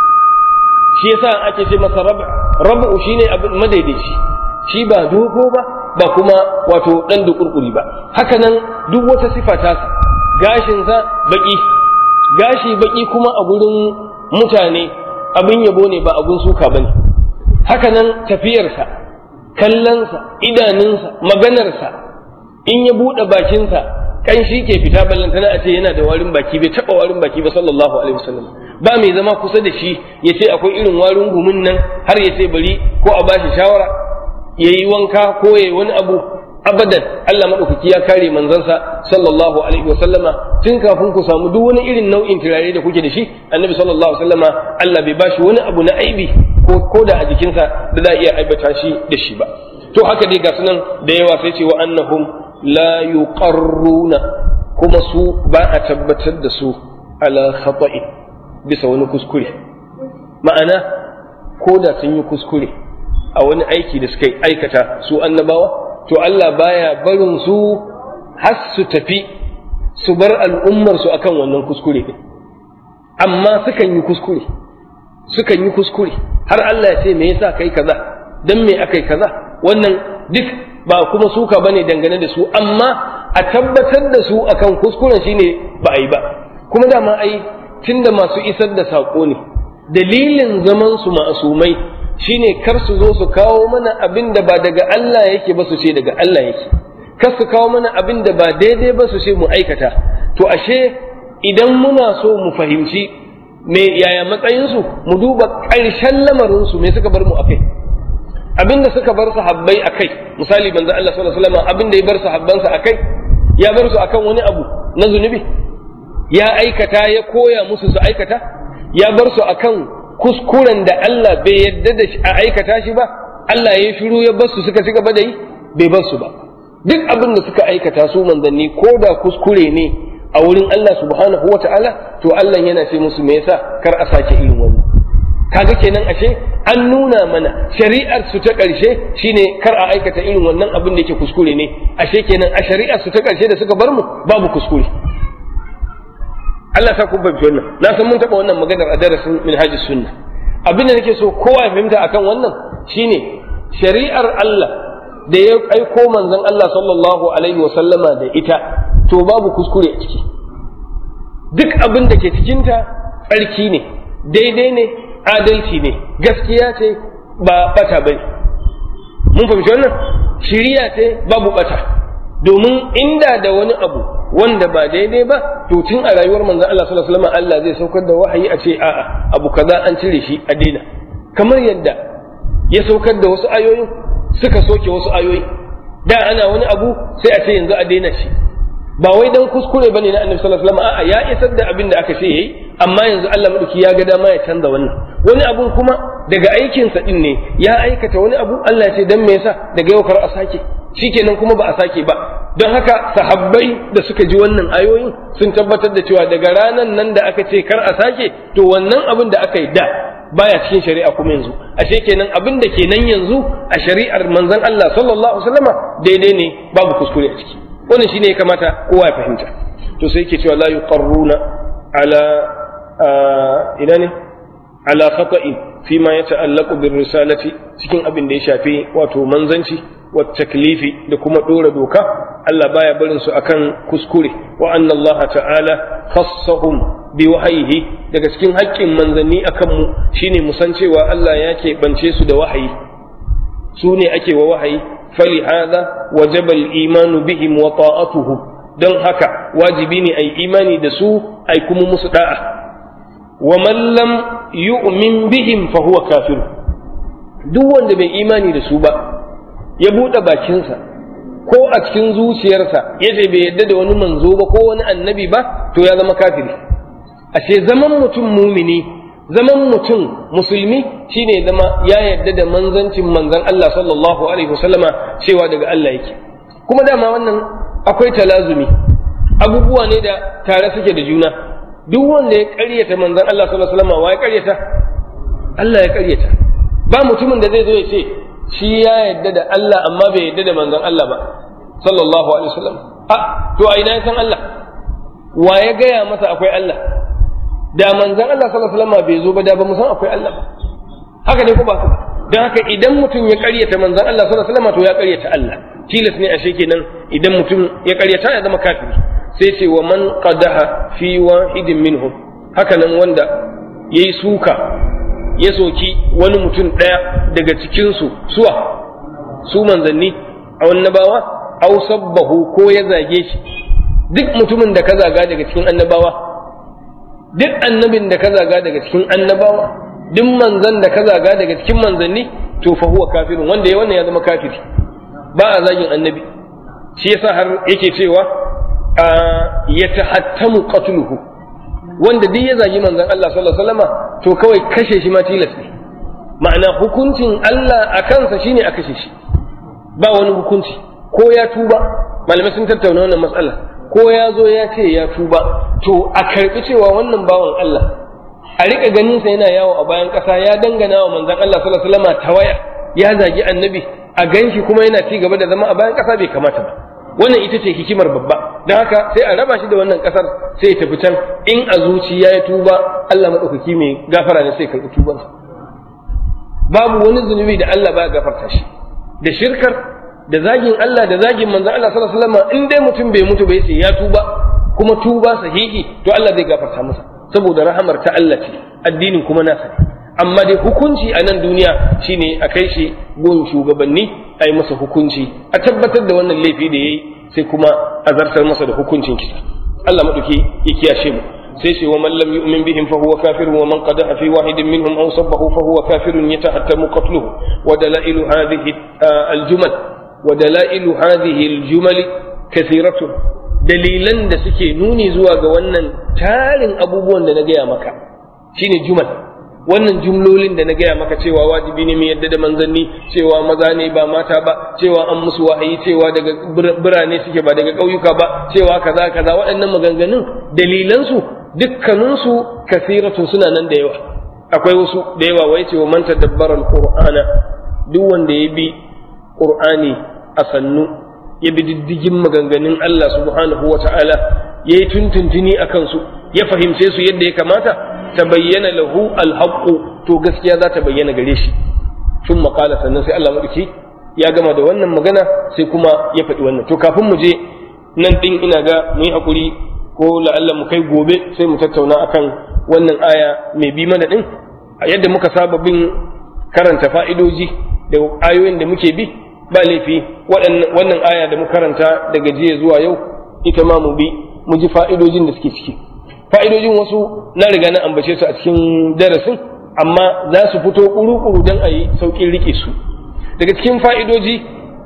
shi yasa ake ce masa rabu rabu shine abin madaidaici shi ba dogo ba ba kuma wato dan dukurkuri ba haka nan duk wata sifa ta gashinsa baki gashi baki kuma a gurin mutane abin yabo ne ba abin suka bane haka nan tafiyarsa kallonsa idanunsa maganarsa in ya buɗe bakinsa kanshi ke fita ballantana a ce yana da warin baki bai taɓa warin baki ba sallallahu alaihi wasallam ba mai zama kusa da shi ya ce akwai irin warin gumin nan har ya ce bari ko a bashi shawara ya yi wanka ko ya yi wani abu abadan Allah maɗaukaki ya kare manzansa sallallahu alaihi wasallama tun kafin ku samu duk wani irin nau'in turare da kuke da shi annabi sallallahu alaihi wasallama Allah bai bashi wani abu na aibi ko ko da a jikinsa da za a iya aibata shi da shi ba to haka dai ga sunan da yawa sai ce wa annahum la yuqarruna kuma su ba a tabbatar da su ala khata'i bisa wani kuskure ma'ana ko da sun yi kuskure a wani aiki da suka aikata su annabawa to Allah baya barin su har su tafi su bar al'ummar su akan wannan kuskure din amma sukan yi kuskure sukan yi kuskure har Allah ya ce me yasa kai kaza dan me akai kaza wannan duk ba kuma suka bane dangane da su amma a tabbatar da su akan kuskuren shine ba a yi ba kuma dama ai tunda masu isar da saƙo ne dalilin zaman su ma'asumai shine kar su zo su kawo mana abin da ba daga Allah yake ba su ce daga Allah yake kar su kawo mana abin da ba daidai ba su ce mu aikata to ashe idan muna so mu fahimci me yaya matsayinsu mu duba ƙarshen lamarinsu me suka bar mu akai abin da suka bar sahabbai akai misali banza Allah sallallahu alaihi wasallam abin da ya bar sahabbansa akai ya bar su akan wani abu na zunubi ya aikata ya koya musu su aikata ya bar su akan kuskuren da Allah bai yadda da a aikata shi ba Allah ya shiru ya bar su suka ci gaba da yi bai bar su ba duk abin da suka aikata su manzanni ko da kuskure ne a wurin Allah subhanahu wa ta'ala to Allah yana ce musu me yasa kar a sake irin wannan kaga kenan ashe an nuna mana shari'ar su ta ƙarshe shine kar a aikata irin wannan abin da yake kuskure ne ashe kenan a shari'ar su ta ƙarshe da suka bar mu babu kuskure Allah sa kun fahimci wannan na san mun taɓa wannan maganar a darasin minhajis sunna abin da nake so kowa ya fahimta akan wannan shine shari'ar Allah da ya aiko manzon Allah sallallahu alaihi wa sallama da ita to babu kuskure a ciki duk abin da ke cikinta tsarki ne daidai ne adalci ne gaskiya ce ba bata bane mun fahimci wannan shiriya ce babu bata domin inda da wani abu wanda ba daidai ba to tun a rayuwar manzon Allah sallallahu alaihi wasallam Allah zai saukar da wahayi a ce a'a abu kaza an cire shi a daina kamar yadda ya saukar da wasu ayoyin suka soke wasu ayoyi da ana wani abu sai a ce yanzu a daina shi ba wai dan kuskure bane na annabi sallallahu alaihi wasallam a'a ya isar da abin da aka ce yayi amma yanzu Allah madauki ya ga dama ya canza wannan wani abun kuma daga aikin sa din ne ya aikata wani abu Allah ya ce dan me yasa daga yau kar a sake shikenan kuma ba a sake ba don haka sahabbai da suka ji wannan ayoyin sun tabbatar da cewa daga ranan nan da aka ce kar a sake to wannan abin da aka yi da baya cikin shari'a kuma yanzu ashe kenan abin da kenan yanzu a shari'ar manzon Allah sallallahu alaihi wasallama daidai ne babu kuskure a ciki wannan shine ya kamata kowa ya fahimta to sai yake cewa la yuqarruna ala ina ne ala khata'in fi ma yata'allaqu bir risalati cikin abin da ya shafi wato manzanci wa taklifi da kuma dora doka Allah baya barin su akan kuskure wa anna Allah ta'ala khassahum bi wahayihi daga cikin haƙƙin manzanni akan mu shine mu san cewa Allah ya keɓance su da wahayi su ne ake wa wahayi فلهذا وجب الإيمان بهم وطاعتهم don haka wajibi ne a yi imani da su a kuma musu da'a wa man lam yu'min bihim fa huwa kafir duk wanda bai imani da su ba ya buɗe bakinsa ko a cikin zuciyarsa ya ce bai yadda da wani manzo ba ko wani annabi ba to ya zama kafiri ashe zaman mutum mumini zaman mutum musulmi shine zama ya yarda da manzancin manzan Allah sallallahu alaihi wasallama cewa daga Allah yake kuma dama wannan akwai talazumi abubuwa ne da tare suke da juna duk wanda ya ƙaryata manzan Allah sallallahu alaihi wasallama wa ya ƙaryata Allah ya ƙaryata ba mutumin da zai zo ya ce shi ya yarda da Allah amma bai yarda da manzan Allah ba sallallahu alaihi wasallam a to a ina ya san Allah wa ya gaya masa akwai Allah da manzan Allah sallallahu alaihi wasallam bai zo ba da ba mu san akwai Allah ba haka ne ko ba don haka idan mutum ya karyata manzan Allah sallallahu alaihi wasallam to ya karyata Allah tilas ne ashe kenan idan mutum ya karyata ya zama kafiri sai ce wa man qadaha fi wahidin minhum haka nan wanda yayi suka ya soki wani mutum daya daga cikin su suwa su manzanni a annabawa aw sabbahu ko ya zage shi duk mutumin da ka zaga daga cikin annabawa duk annabin da ka zaga daga cikin annabawa duk manzan da ka zaga daga cikin manzanni to fa huwa kafirun wanda ya wannan ya zama kafiri ba a zagin annabi shi yasa har yake cewa ya tahattamu qatluhu wanda duk ya zagi manzan Allah sallallahu alaihi wasallama to kawai kashe shi ma tilas ne ma'ana hukuncin Allah a kansa shine a kashe shi ba wani hukunci ko ya tuba malamai sun tattauna wannan matsala ko ya zo ya ce ya tuba to a karbi cewa wannan bawan Allah a rika ganin sa yana yawo a bayan ƙasa ya dangana wa manzon Allah sallallahu alaihi wasallam tawaya ya zagi annabi a ganshi kuma yana ci gaba da zama a bayan ƙasa bai kamata ba wannan ita ce hikimar babba don haka sai a raba shi da wannan ƙasar sai ya tafi can in a zuciya ya tuba Allah madaukaki mai gafara ne sai karɓi tubansa babu wani zunubi da Allah ba gafarta shi da shirkar da zagin Allah da zagin manzon Allah sallallahu alaihi wasallam in dai mutum bai mutu bai ce ya tuba kuma tuba sahihi to Allah zai gafarta masa saboda rahamar ta Allah ce addinin kuma nasa ne amma dai hukunci a nan duniya shine a kai shi gun shugabanni a yi masa hukunci a tabbatar da wannan laifi da yayi sai kuma a zartar masa da hukuncin kisa Allah madauki ya kiyashe mu sai ce wa man lam yu'min bihim fa huwa kafir wa man qadaha fi wahidin minhum aw sabbahu fa huwa kafir yatahattamu qatluhu wa dalailu hadhihi al-jumal wa dalailu hadhihi al-jumal kathiratun dalilan da suke nuni zuwa ga wannan tarin abubuwan da na gaya maka shine jumal wannan jumlolin da na gaya maka cewa wajibi ne mu yadda da manzanni cewa maza ne ba mata ba cewa an musu wahayi cewa daga birane suke ba daga ƙauyuka ba cewa kaza kaza waɗannan maganganun dalilansu dukkaninsu kasiratun suna nan da yawa akwai wasu da yawa wai cewa man tadabbara alqur'ana duk wanda ya bi qur'ani a sannu ya bi diddigin maganganun Allah subhanahu wa ta'ala ya yi tuntuntuni a kansu ya fahimce su yadda ya kamata ta bayyana lahu alhaqqu to gaskiya za ta bayyana gare shi tun makala sannan sai Allah maɗauki ya gama da wannan magana sai kuma ya faɗi wannan to kafin mu je nan ɗin ina ga mu yi haƙuri ko la'alla mu kai gobe sai mu tattauna akan wannan aya mai bi mana ɗin a yadda muka saba bin karanta fa'idoji da ayoyin da muke bi ba laifi wannan aya da mu karanta daga jiya zuwa yau ita ma mu bi mu ji fa'idojin da suke ciki fa'idojin wasu na riga na ambace su a cikin darasin amma za su fito kuru-kuru don a yi sauƙin rike su daga cikin fa'idoji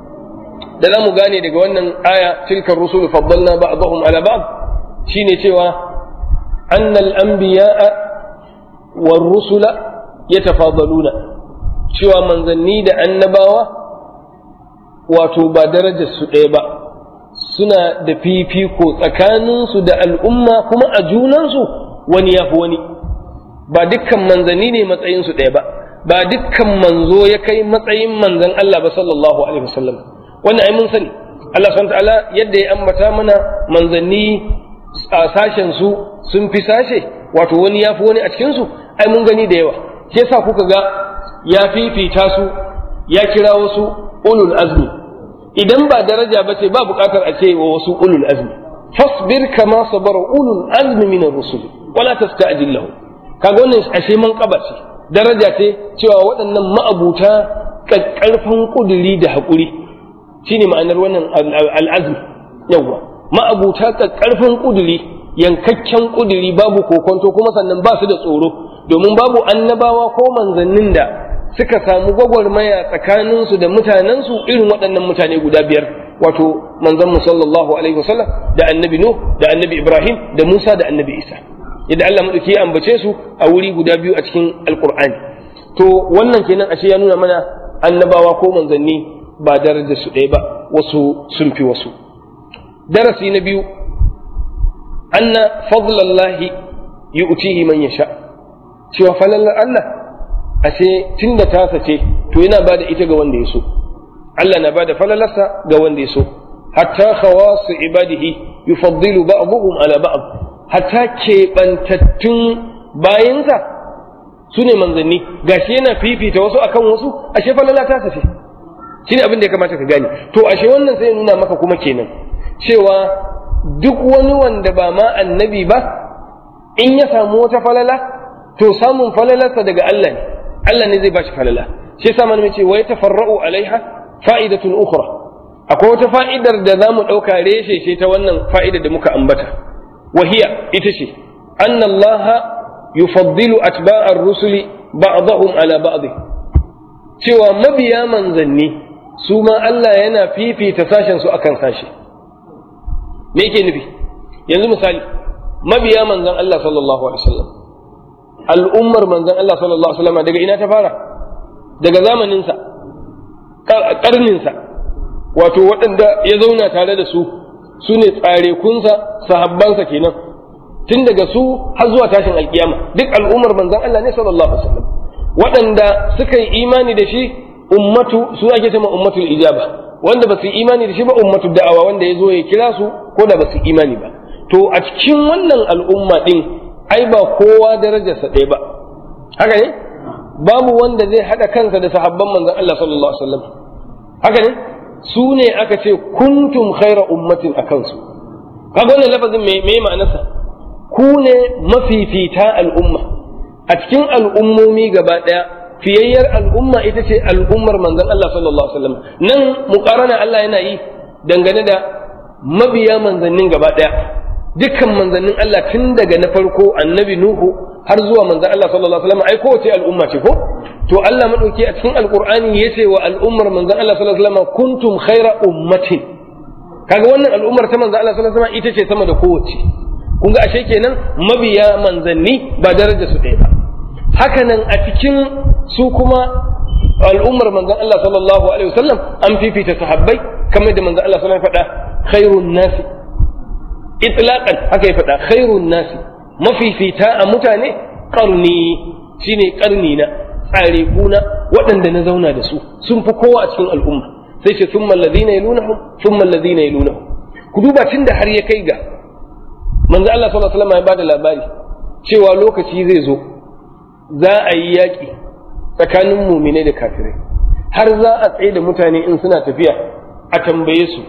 da za mu gane daga wannan aya tilkar rusul faddalna ba'dahum ala ba'd shine cewa annal anbiya'a war rusula yatafadaluna cewa manzanni da annabawa wato ba darajar su ɗaya ba suna da fifiko tsakaninsu da al'umma kuma a junansu wani ya fi wani ba dukkan manzanni ne matsayinsu ɗaya ba ba dukkan manzo ya kai matsayin manzan Allah ba sallallahu alaihi wasallam wannan ai mun sani Allah subhanahu ta'ala yadda ya ambata mana manzanni a sashen su sun fi sashe wato wani ya fi wani a cikin su ai mun gani da yawa shi yasa kuka ga ya fifita su ya kira wasu ulul azmi idan ba daraja ba ce ba buƙatar a ce wa wasu ulul azmi fasbir kama sabara ulul azmi min ar-rusul wala tasta'jil lahu kaga wannan ashe man kaba ce daraja ce cewa waɗannan ma'abuta ƙarfin kuduri da haƙuri shine ma'anar wannan al'azmi yawa ma'abuta ƙarfin kuduri yankakken kuduri babu kokonto kuma sannan ba su da tsoro domin babu annabawa ko manzannin da suka samu gwagwarmaya tsakaninsu da mutanensu irin waɗannan mutane guda biyar wato manzon mu sallallahu alaihi wasallam da annabi nuh da annabi ibrahim da musa da annabi isa yadda Allah madauki ya ambace su a wuri guda biyu a cikin alqur'ani to wannan kenan ashe ya nuna mana annabawa ko manzanni ba darajar su ɗaya ba wasu sun fi wasu darasi na biyu anna fadlallahi yu'tihi man yasha cewa falalar Allah ashe tunda tasa ce to yana bada ita ga wanda ya so Allah na bada falalarsa ga wanda ya so hatta khawasu ibadihi yufaddilu ba'dhum ala ba'd hatta keɓantattun bayinsa su ne manzanni gashi yana fifita wasu akan wasu ashe falala tasa ce shine abin da ya kamata ka gane to ashe wannan sai ya nuna maka kuma kenan cewa duk wani wanda ba ma annabi ba in ya samu wata falala to samun falalarsa daga Allah ne Allah ne zai bashi falala shi yasa mana ce wai tafarra'u alaiha fa'idatun ukhra akwai wata fa'idar da zamu dauka reshe ce ta wannan fa'idar da muka ambata wahiya ita ce anna Allah yufaddilu atba'ar rusuli ba'dahum ala ba'd cewa mabiya manzanni su ma Allah yana fifita sashen su akan sashi me yake nufi yanzu misali mabiya manzan Allah sallallahu alaihi wasallam al'ummar manzan Allah sallallahu alaihi wasallam daga ina ta fara daga zamaninsa ƙarninsa wato waɗanda ya zauna tare da su su ne tsarekunsa sahabbansa kenan tun daga su har zuwa tashin alkiyama duk al'ummar manzan Allah ne sallallahu alaihi wasallam waɗanda suka yi imani da shi ummatu su ake cewa ummatul ijaba wanda ba su yi imani da shi ba ummatu da'awa wanda ya zo ya kira su ko da ba su imani ba to a cikin wannan al'umma din ai ba kowa darajarsa ɗaya ba haka ne babu wanda zai haɗa kansa da sahabban manzon Allah sallallahu alaihi wasallam haka ne su ne aka ce kuntum khaira ummatin a kansu kaga wannan lafazin me me ma'anarsa ku ne mafifita al'umma a cikin al'ummomi gaba ɗaya fiyayyar al'umma ita ce al'ummar manzon Allah sallallahu alaihi wasallam nan muqarana Allah yana yi dangane da mabiya manzannin gaba ɗaya dukkan manzannin Allah tun daga na farko annabi Nuhu har zuwa manzan Allah sallallahu alaihi wasallam ai kowace al'umma ce ko to Allah madauki a cikin alqur'ani yace wa al'ummar manzan Allah sallallahu alaihi wasallam kuntum khaira ummatin kaga wannan al'ummar ta manzan Allah sallallahu alaihi wasallam ita ce sama da kowace kun ga ashe kenan mabiya manzanni ba daraja su ɗaya ba haka nan a cikin su kuma al'ummar manzan Allah sallallahu alaihi wasallam an fifita sahabbai kamar da manzan Allah sallallahu alaihi wasallam faɗa khairun nasi itlaqan haka ya faɗa khairun nasi mafifita a mutane qarni shine qarni na tsare kuna waɗanda na zauna da su sun fi kowa a cikin al'umma sai ce thumma alladhina yalunahum thumma alladhina yalunahum ku duba tun da har ya kai ga manzo Allah sallallahu alaihi wasallam ya bada labari cewa lokaci zai zo za a yi yaƙi tsakanin muminai da kafirai har za a tsaye da mutane in suna tafiya a tambaye su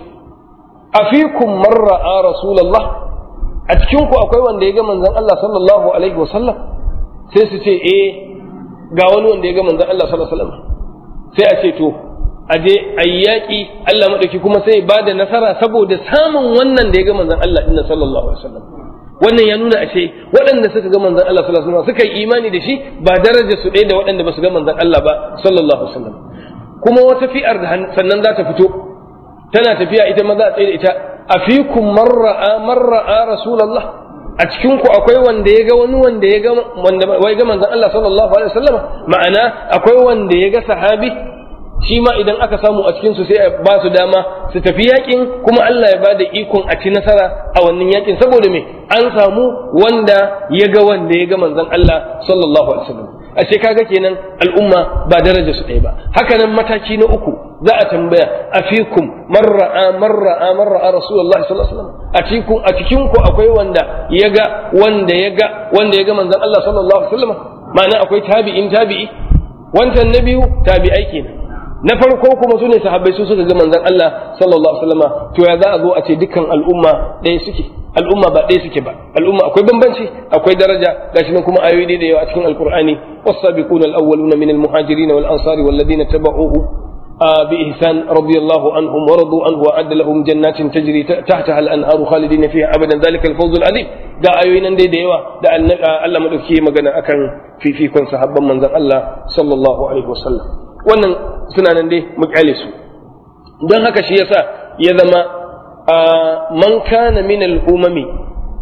afikum man ra'a rasulullah a cikin ku akwai wanda ya ga manzon Allah sallallahu alaihi wasallam sai su ce eh ga wani wanda ya ga manzon Allah sallallahu alaihi wasallam sai a ce to a je a yi yaƙi Allah madauki kuma sai ba da nasara saboda samun wannan da ya ga manzon Allah inna sallallahu alaihi wasallam wannan ya nuna ashe waɗanda suka ga manzon Allah sallallahu alaihi wasallam suka yi imani da shi ba daraja su ɗaya da waɗanda ba su ga manzon Allah ba sallallahu alaihi wasallam kuma wata fi'ar da sannan za ta fito tana tafiya ita ma za a tsaye da ita afikum marra'a marra'a rasulullah a cikin ku akwai wanda ya ga wani wanda ya ga wanda wai ga manzon Allah sallallahu alaihi wasallam ma'ana akwai wanda ya ga sahabi shi ma idan aka samu a cikin su sai a ba su dama su tafi yakin kuma Allah ya bada ikon a ci nasara a wannan yakin saboda me an samu wanda ya ga wanda ya ga manzon Allah sallallahu alaihi wasallam ashe kaga kenan al'umma ba daraja su ɗaya ba haka nan mataki na uku za a tambaya a fikum marra'a marra'a marra'a rasulullahi sallallahu alaihi wasallam a cikin a cikin ku akwai wanda ya ga wanda ya ga wanda ya ga manzon Allah sallallahu alaihi wasallam ma'ana akwai tabi'in tabi'i wancan na biyu tabi'ai kenan na farko kuma su ne sahabbai su suka ga manzon Allah sallallahu alaihi wasallam to ya za a zo a ce dukkan al'umma ɗaya suke al'umma ba ɗaya suke ba al'umma akwai bambanci akwai daraja gashi nan kuma ayoyi da yawa a cikin alqur'ani was-sabiquna al-awwaluna min al-muhajirin wal-ansari wal-ladina tabauhu بإحسان رضي الله عنهم ورضوا عنه وأعد لهم جنات تجري تحتها الأنهار خالدين فيها أبدا ذلك الفوز العظيم da ayoyin nan dai da yawa da Allah madauki magana akan fifikon sahabban manzon Allah sallallahu alaihi wasallam wannan suna nan dai mu kyale su don haka shi yasa ya zama man kana min al-umami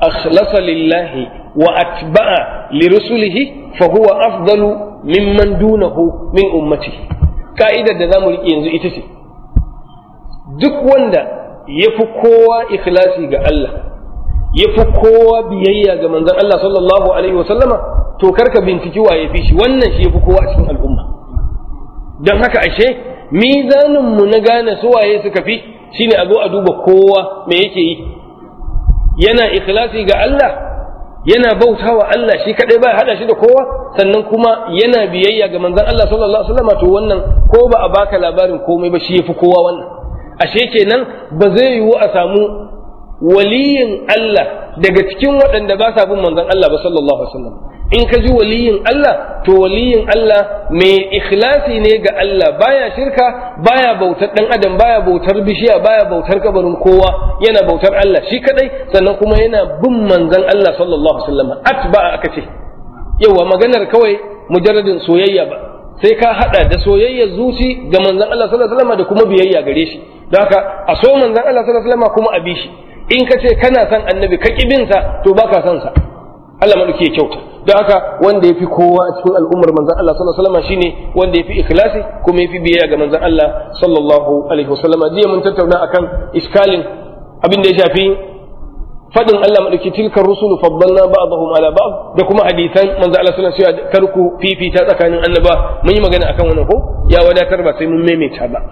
akhlasa lillahi wa atba'a li rusulihi fa huwa afdalu mimman dunahu min ummati ka'idar da zamu riƙe yanzu ita ce duk wanda ya fi kowa ikhlasi ga Allah ya fi kowa biyayya ga manzon Allah sallallahu alaihi wasallama to karka binciki wa ya fi shi wannan shi ya fi kowa a cikin al'umma don haka ashe mizanin mu na gane su waye suka fi shine a zo a duba kowa me yake yi yana ikhlasi ga Allah yana bautawa Allah shi kadai ba hada shi da kowa sannan kuma yana biyayya ga manzon Allah sallallahu alaihi wasallama to wannan ko ba a baka labarin komai ba shi ya fi kowa wannan ashe kenan ba zai yiwu a samu waliyin Allah daga cikin waɗanda ba sa bin manzon Allah ba sallallahu alaihi wasallam in ka ji waliyin Allah to waliyin Allah mai ikhlasi ne ga Allah baya shirka baya bautar dan adam baya bautar bishiya baya bautar kabarin kowa yana bautar Allah shi kadai sannan kuma yana bin manzon Allah sallallahu alaihi wasallam atba aka ce yawa maganar kawai mujarradin soyayya ba sai ka hada da soyayyar zuci ga manzon Allah sallallahu alaihi wasallam da kuma biyayya gare shi don haka a so manzon Allah sallallahu alaihi wasallam kuma a bi shi in ka ce kana son annabi ka sa to baka son sa Allah madauki ya kyauta don haka wanda yafi kowa a cikin al'ummar manzon Allah sallallahu alaihi wasallam shine wanda yafi ikhlasi kuma yafi biyayya ga manzon Allah sallallahu alaihi wasallam jiya mun tattauna akan iskalin abin da ya shafi fadin Allah madauki tilka rusulu faddalna ba'dahum ala ba'd da kuma hadisan manzon Allah sallallahu alaihi wasallam karku fifita tsakanin annaba mun yi magana akan wannan ko ya wadatar ba sai mun maimaita ba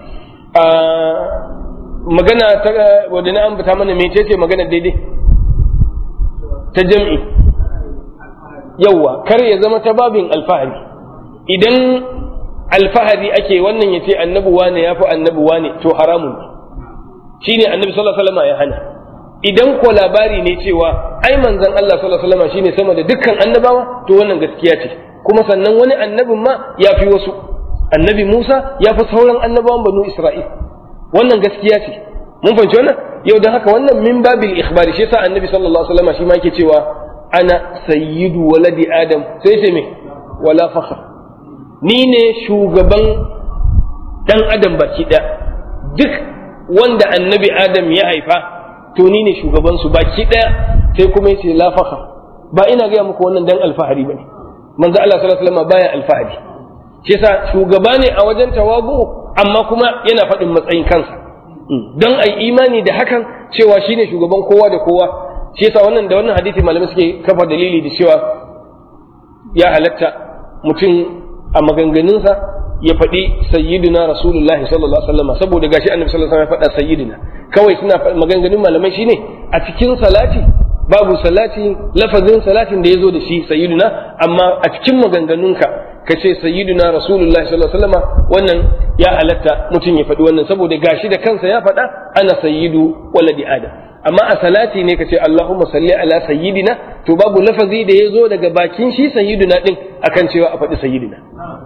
magana ta wadda na ambata mana mece ce magana daidai ta jam'i yawwa kar ya zama ta babin alfahari idan alfahari ake wannan ya ce annabi wane ya fi annabi wane to haramun ne shi ne annabi sallallahu alaihi wasallam ya hana idan ko labari ne cewa ai manzon Allah sallallahu alaihi wasallam shine sama da dukkan annabawa to wannan gaskiya ce kuma sannan wani annabin ma ya fi wasu annabi Musa ya fi sauran annabawan banu Isra'il wannan gaskiya ce mun fahimci wannan yau don haka wannan min babil ikhbari shi yasa annabi sallallahu alaihi wasallam shi ma yake cewa ana sayyidu waladi adam sai ce me wala fakhr ni ne shugaban dan adam baki da duk wanda annabi adam ya haifa to ni ne shugaban su baki daya sai kuma yace la fakhr ba ina ga muku wannan dan alfahari bane manzo Allah sallallahu alaihi wasallam baya alfahari shi yasa shugaba ne a wajen tawabu amma kuma yana faɗin matsayin kansa don ai imani da hakan cewa shine shugaban kowa da kowa shi yasa wannan da wannan hadisi malamai suke kafa dalili da cewa ya halatta mutum a maganganunsa ya faɗi sayyidina rasulullahi sallallahu alaihi wasallam saboda gashi annabi sallallahu alaihi wasallam ya faɗa sayyidina kawai suna maganganun malamai shine a cikin salati babu salati lafazin salatin da ya zo da shi sayyidina amma a cikin maganganunka ka ce sayyiduna rasulullahi sallallahu alaihi wasallam wannan ya halatta mutum ya faɗi wannan saboda gashi da kansa ya faɗa ana sayyidu waladi adam amma a salati ne ka ce allahumma salli ala sayyidina to babu lafazi da ya zo daga bakin shi sayyiduna din akan cewa a faɗi sayyidina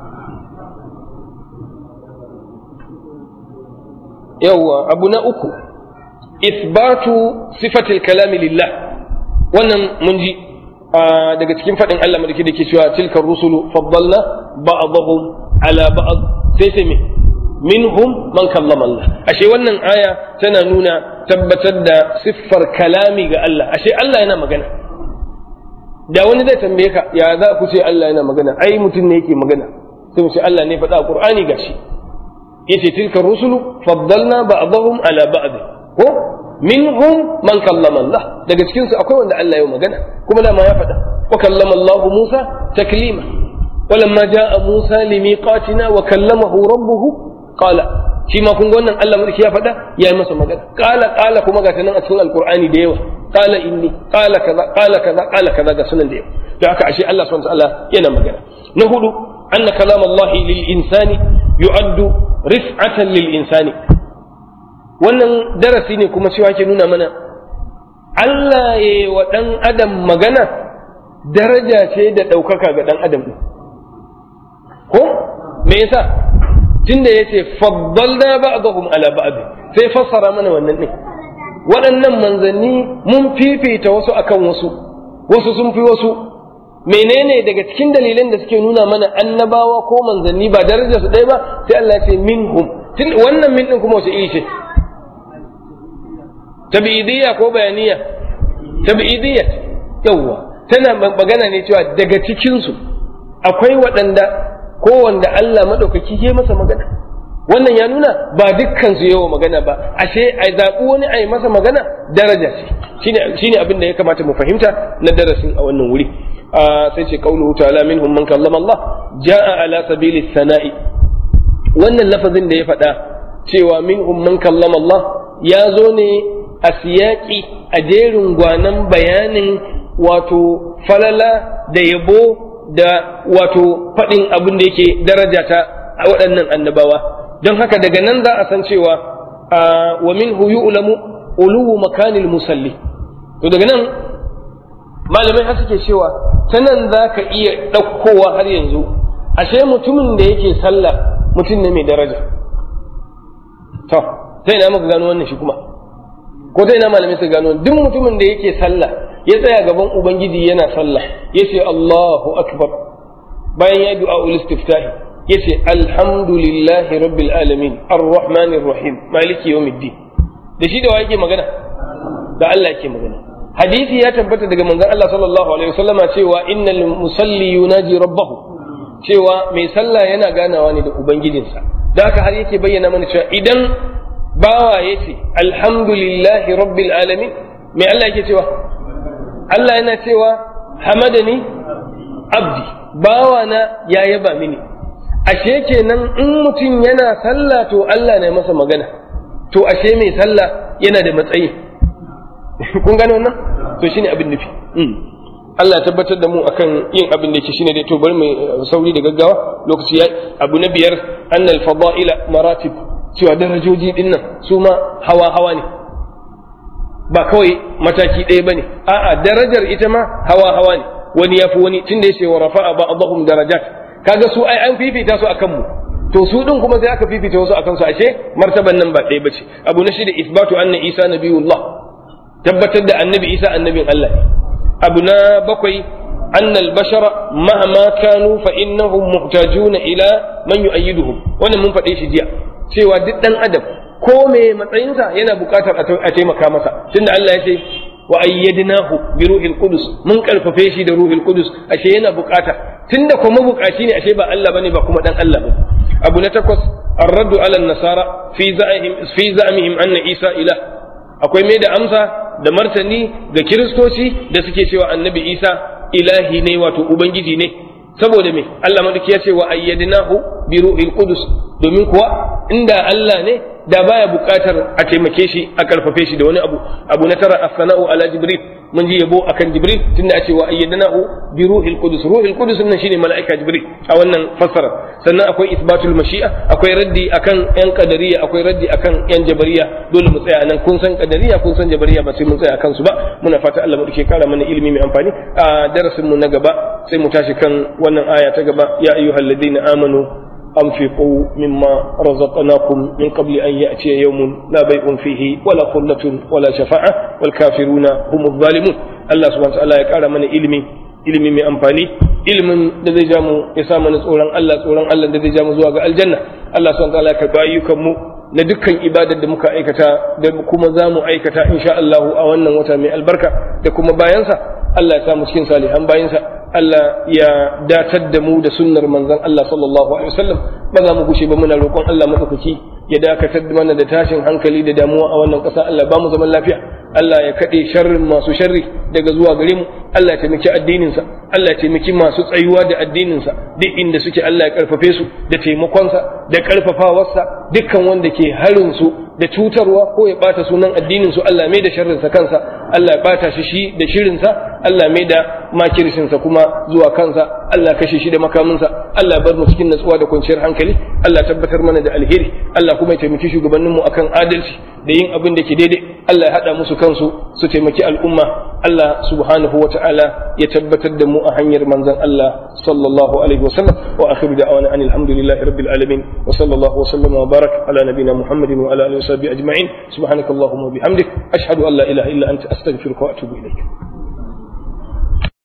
yawwa abu na uku isbatu sifatil kalami lillah wannan mun ji daga cikin faɗin Allah madaki da ke cewa tilkar rusulu faddalna ba'dahum ala ba'd sai sai me minhum man kallama Allah ashe wannan aya tana nuna tabbatar da siffar kalami ga Allah ashe Allah yana magana da wani zai tambaye ka ya za ku ce Allah yana magana ai mutum ne yake magana sai mu ce Allah ne faɗa a Qur'ani gashi yace tilkar rusulu faddalna ba'dahum ala ba'd ko minhum man kallama Allah daga cikin su akwai wanda Allah ya magana kuma dama ya faɗa wa kallama Allah Musa taklima walamma jaa Musa limiqatina wa kallamahu rabbuhu qala shi ma kun ga wannan Allah mulki ya faɗa ya yi masa magana qala qala kuma ga nan a cikin alqur'ani da yawa qala inni qala kaza qala kaza qala kaza ga sunan da yawa da haka ashe Allah subhanahu wa ta'ala yana magana na hudu anna kalam Allah lil insani yu'addu rif'atan lil insani wannan darasi ne kuma cewa ke nuna mana Allah ya wa ɗan adam magana daraja ce da ɗaukaka ga ɗan adam ɗin ko me yasa tunda ya ce faddalna ba'dahum ala ba'd sai fassara mana wannan ɗin waɗannan manzanni mun fifita wasu akan wasu wasu sun fi wasu menene daga cikin dalilan da suke nuna mana annabawa ko manzanni ba darajar su ɗaya ba sai Allah ya ce minhum wannan min ɗin kuma wace iri ce tabi'idiyya ko bayaniya tab'idiyya yawwa tana magana ne cewa daga cikin su akwai waɗanda ko wanda Allah madaukaki ya masa magana wannan ya nuna ba dukkan su yawa magana ba ashe a zaɓi wani a yi masa magana daraja ce shine shine abin da ya kamata mu fahimta na darasin a wannan wuri sai ce qauluhu ta'ala minhum man kallama Allah jaa ala sabili sana'i wannan lafazin da ya faɗa cewa minhum man kallama Allah ya zo ne a siyaki a jerin gwanan bayanin wato falala da yabo da wato faɗin abin da yake daraja ta a waɗannan annabawa don haka daga nan za a san cewa wa minhu yu'lamu uluwu makanil musalli to daga nan malamai har suke cewa ta nan za ka iya ɗaukowa har yanzu ashe mutumin da yake sallah mutum ne mai daraja to ta ina muka gano wannan shi kuma ko ta ina malamai suka gano duk mutumin da yake sallah ya tsaya gaban ubangiji yana sallah ya ce Allahu akbar bayan ya du'a ul istiftahi ya ce alhamdulillahi rabbil alamin arrahmanir rahim maliki yawmiddin da shi da wa yake magana da Allah yake magana hadisi ya tabbata daga manzon Allah sallallahu alaihi wasallama cewa innal musalli yunaji rabbahu cewa mai sallah yana ganawa ne da ubangijinsa da haka har yake bayyana mana cewa idan bawa yace alhamdulillahi rabbil alamin mai Allah yake cewa Allah yana cewa hamadani abdi bawa na ya yaba mini ashe kenan in mutum yana sallah to Allah ne masa magana to ashe mai sallah yana da matsayi kun gane wannan to shine abin nufi Allah ya tabbatar da mu akan yin abin da yake shine dai to bari mu sauri da gaggawa lokaci yayi abu na biyar annal fada'ila maratib cewa darajoji din nan su ma hawa hawa ne ba kawai mataki ɗaya bane a'a darajar ita ma hawa hawa ne wani yafi wani tunda yace wa rafa'a ba'dahum darajat kaga su ai an fifita su akan mu to su din kuma sai aka fifita wasu akan su ashe martaban nan ba ɗaya bace abu na shida isbatu anna isa nabiyullah tabbatar da annabi isa annabin Allah ne abu na bakwai annal bashara mahama kanu fa innahum muhtajuna ila man yu'ayyiduhum wannan mun faɗe shi jiya cewa duk dan adam ko me matsayinsa yana buƙatar a taimaka masa tunda Allah ya ce wa ayyadnahu bi ruhil qudus mun karfafe shi da ruhil qudus ashe yana buƙata tunda kuma buƙaci ne ashe ba Allah bane ba kuma dan Allah ba abu na takwas الرد على النصارى في زعمهم في زعمهم أن عيسى إله akwai mai da amsa da martani ga kiristoci da suke cewa annabi isa ilahi ne wato ubangiji ne saboda me Allah madauki ya ce wa ayyadnahu bi ruhil qudus domin kuwa inda Allah ne da baya buƙatar a taimake shi a karfafe shi da wani abu abu na tara as-sana'u ala jibril mun ji yabo akan jibril tunda a ce wa ayyadnahu bi ruhil qudus ruhil qudus nan shine mala'ika jibril a wannan fassara sannan akwai isbatul mashi'a akwai raddi akan yan qadariya akwai raddi akan yan jabariya dole mu tsaya nan kun san qadariya kun san jabariya ba sai mun tsaya akan su ba muna fata Allah mu dake kara mana ilimi mai amfani a darasin mu na gaba sai mu tashi kan wannan aya ta gaba ya ayyuhalladhina amanu أنفقوا مما رزقناكم من قبل أن يأتي يوم لا بيع فيه ولا خلة ولا شفاعة والكافرون هم الظالمون الله سبحانه وتعالى يقال من علمي ilimi mai amfani ilimin da zai jamu ya sa mana tsoron Allah tsoron Allah da zai jamu zuwa ga aljanna Allah subhanahu wataala ya karɓi ayyukan mu na dukkan ibadar da muka aikata da kuma za mu aikata insha Allah a wannan wata mai albarka da kuma bayansa Allah ya samu cikin salihan bayansa Allah ya datar da mu da sunnar manzon Allah sallallahu alaihi wasallam ba za mu gushe ba muna roƙon Allah madaukaki ya dakatar mana da tashin hankali da damuwa a wannan ƙasa Allah ba mu zaman lafiya Allah ya kaɗe sharrin masu sharri daga zuwa gare mu Allah ya taimaki addininsa Allah ya taimaki masu tsayuwa da addininsa duk inda suke Allah ya karfafe su da taimakonsa da karfafawarsa dukkan wanda ke harin su da cutarwa ko ya bata sunan addinin su Allah mai da sharrinsa kansa Allah ya bata shi shi da shirinsa Allah mai da makirsinsa kuma zuwa kansa Allah kashe shi da makaminsa Allah ya bar mu cikin natsuwa da kwanciyar hankali Allah tabbatar mana da alheri Allah kuma ya taimaki shugabanninmu akan adalci da yin abin da ke daidai Allah ya haɗa musu kansu su taimaki al'umma Allah subhanahu wa ta'ala ya tabbatar da mu a hanyar manzon Allah sallallahu alaihi wa sallam wa akhiru da'wana anil hamdulillahi rabbil alamin wa sallallahu wa sallama wa barak ala nabina Muhammadin wa ala alihi wa sahbihi ajma'in subhanakallahumma wa bihamdik ashhadu an la ilaha illa anta astaghfiruka wa atubu ilayk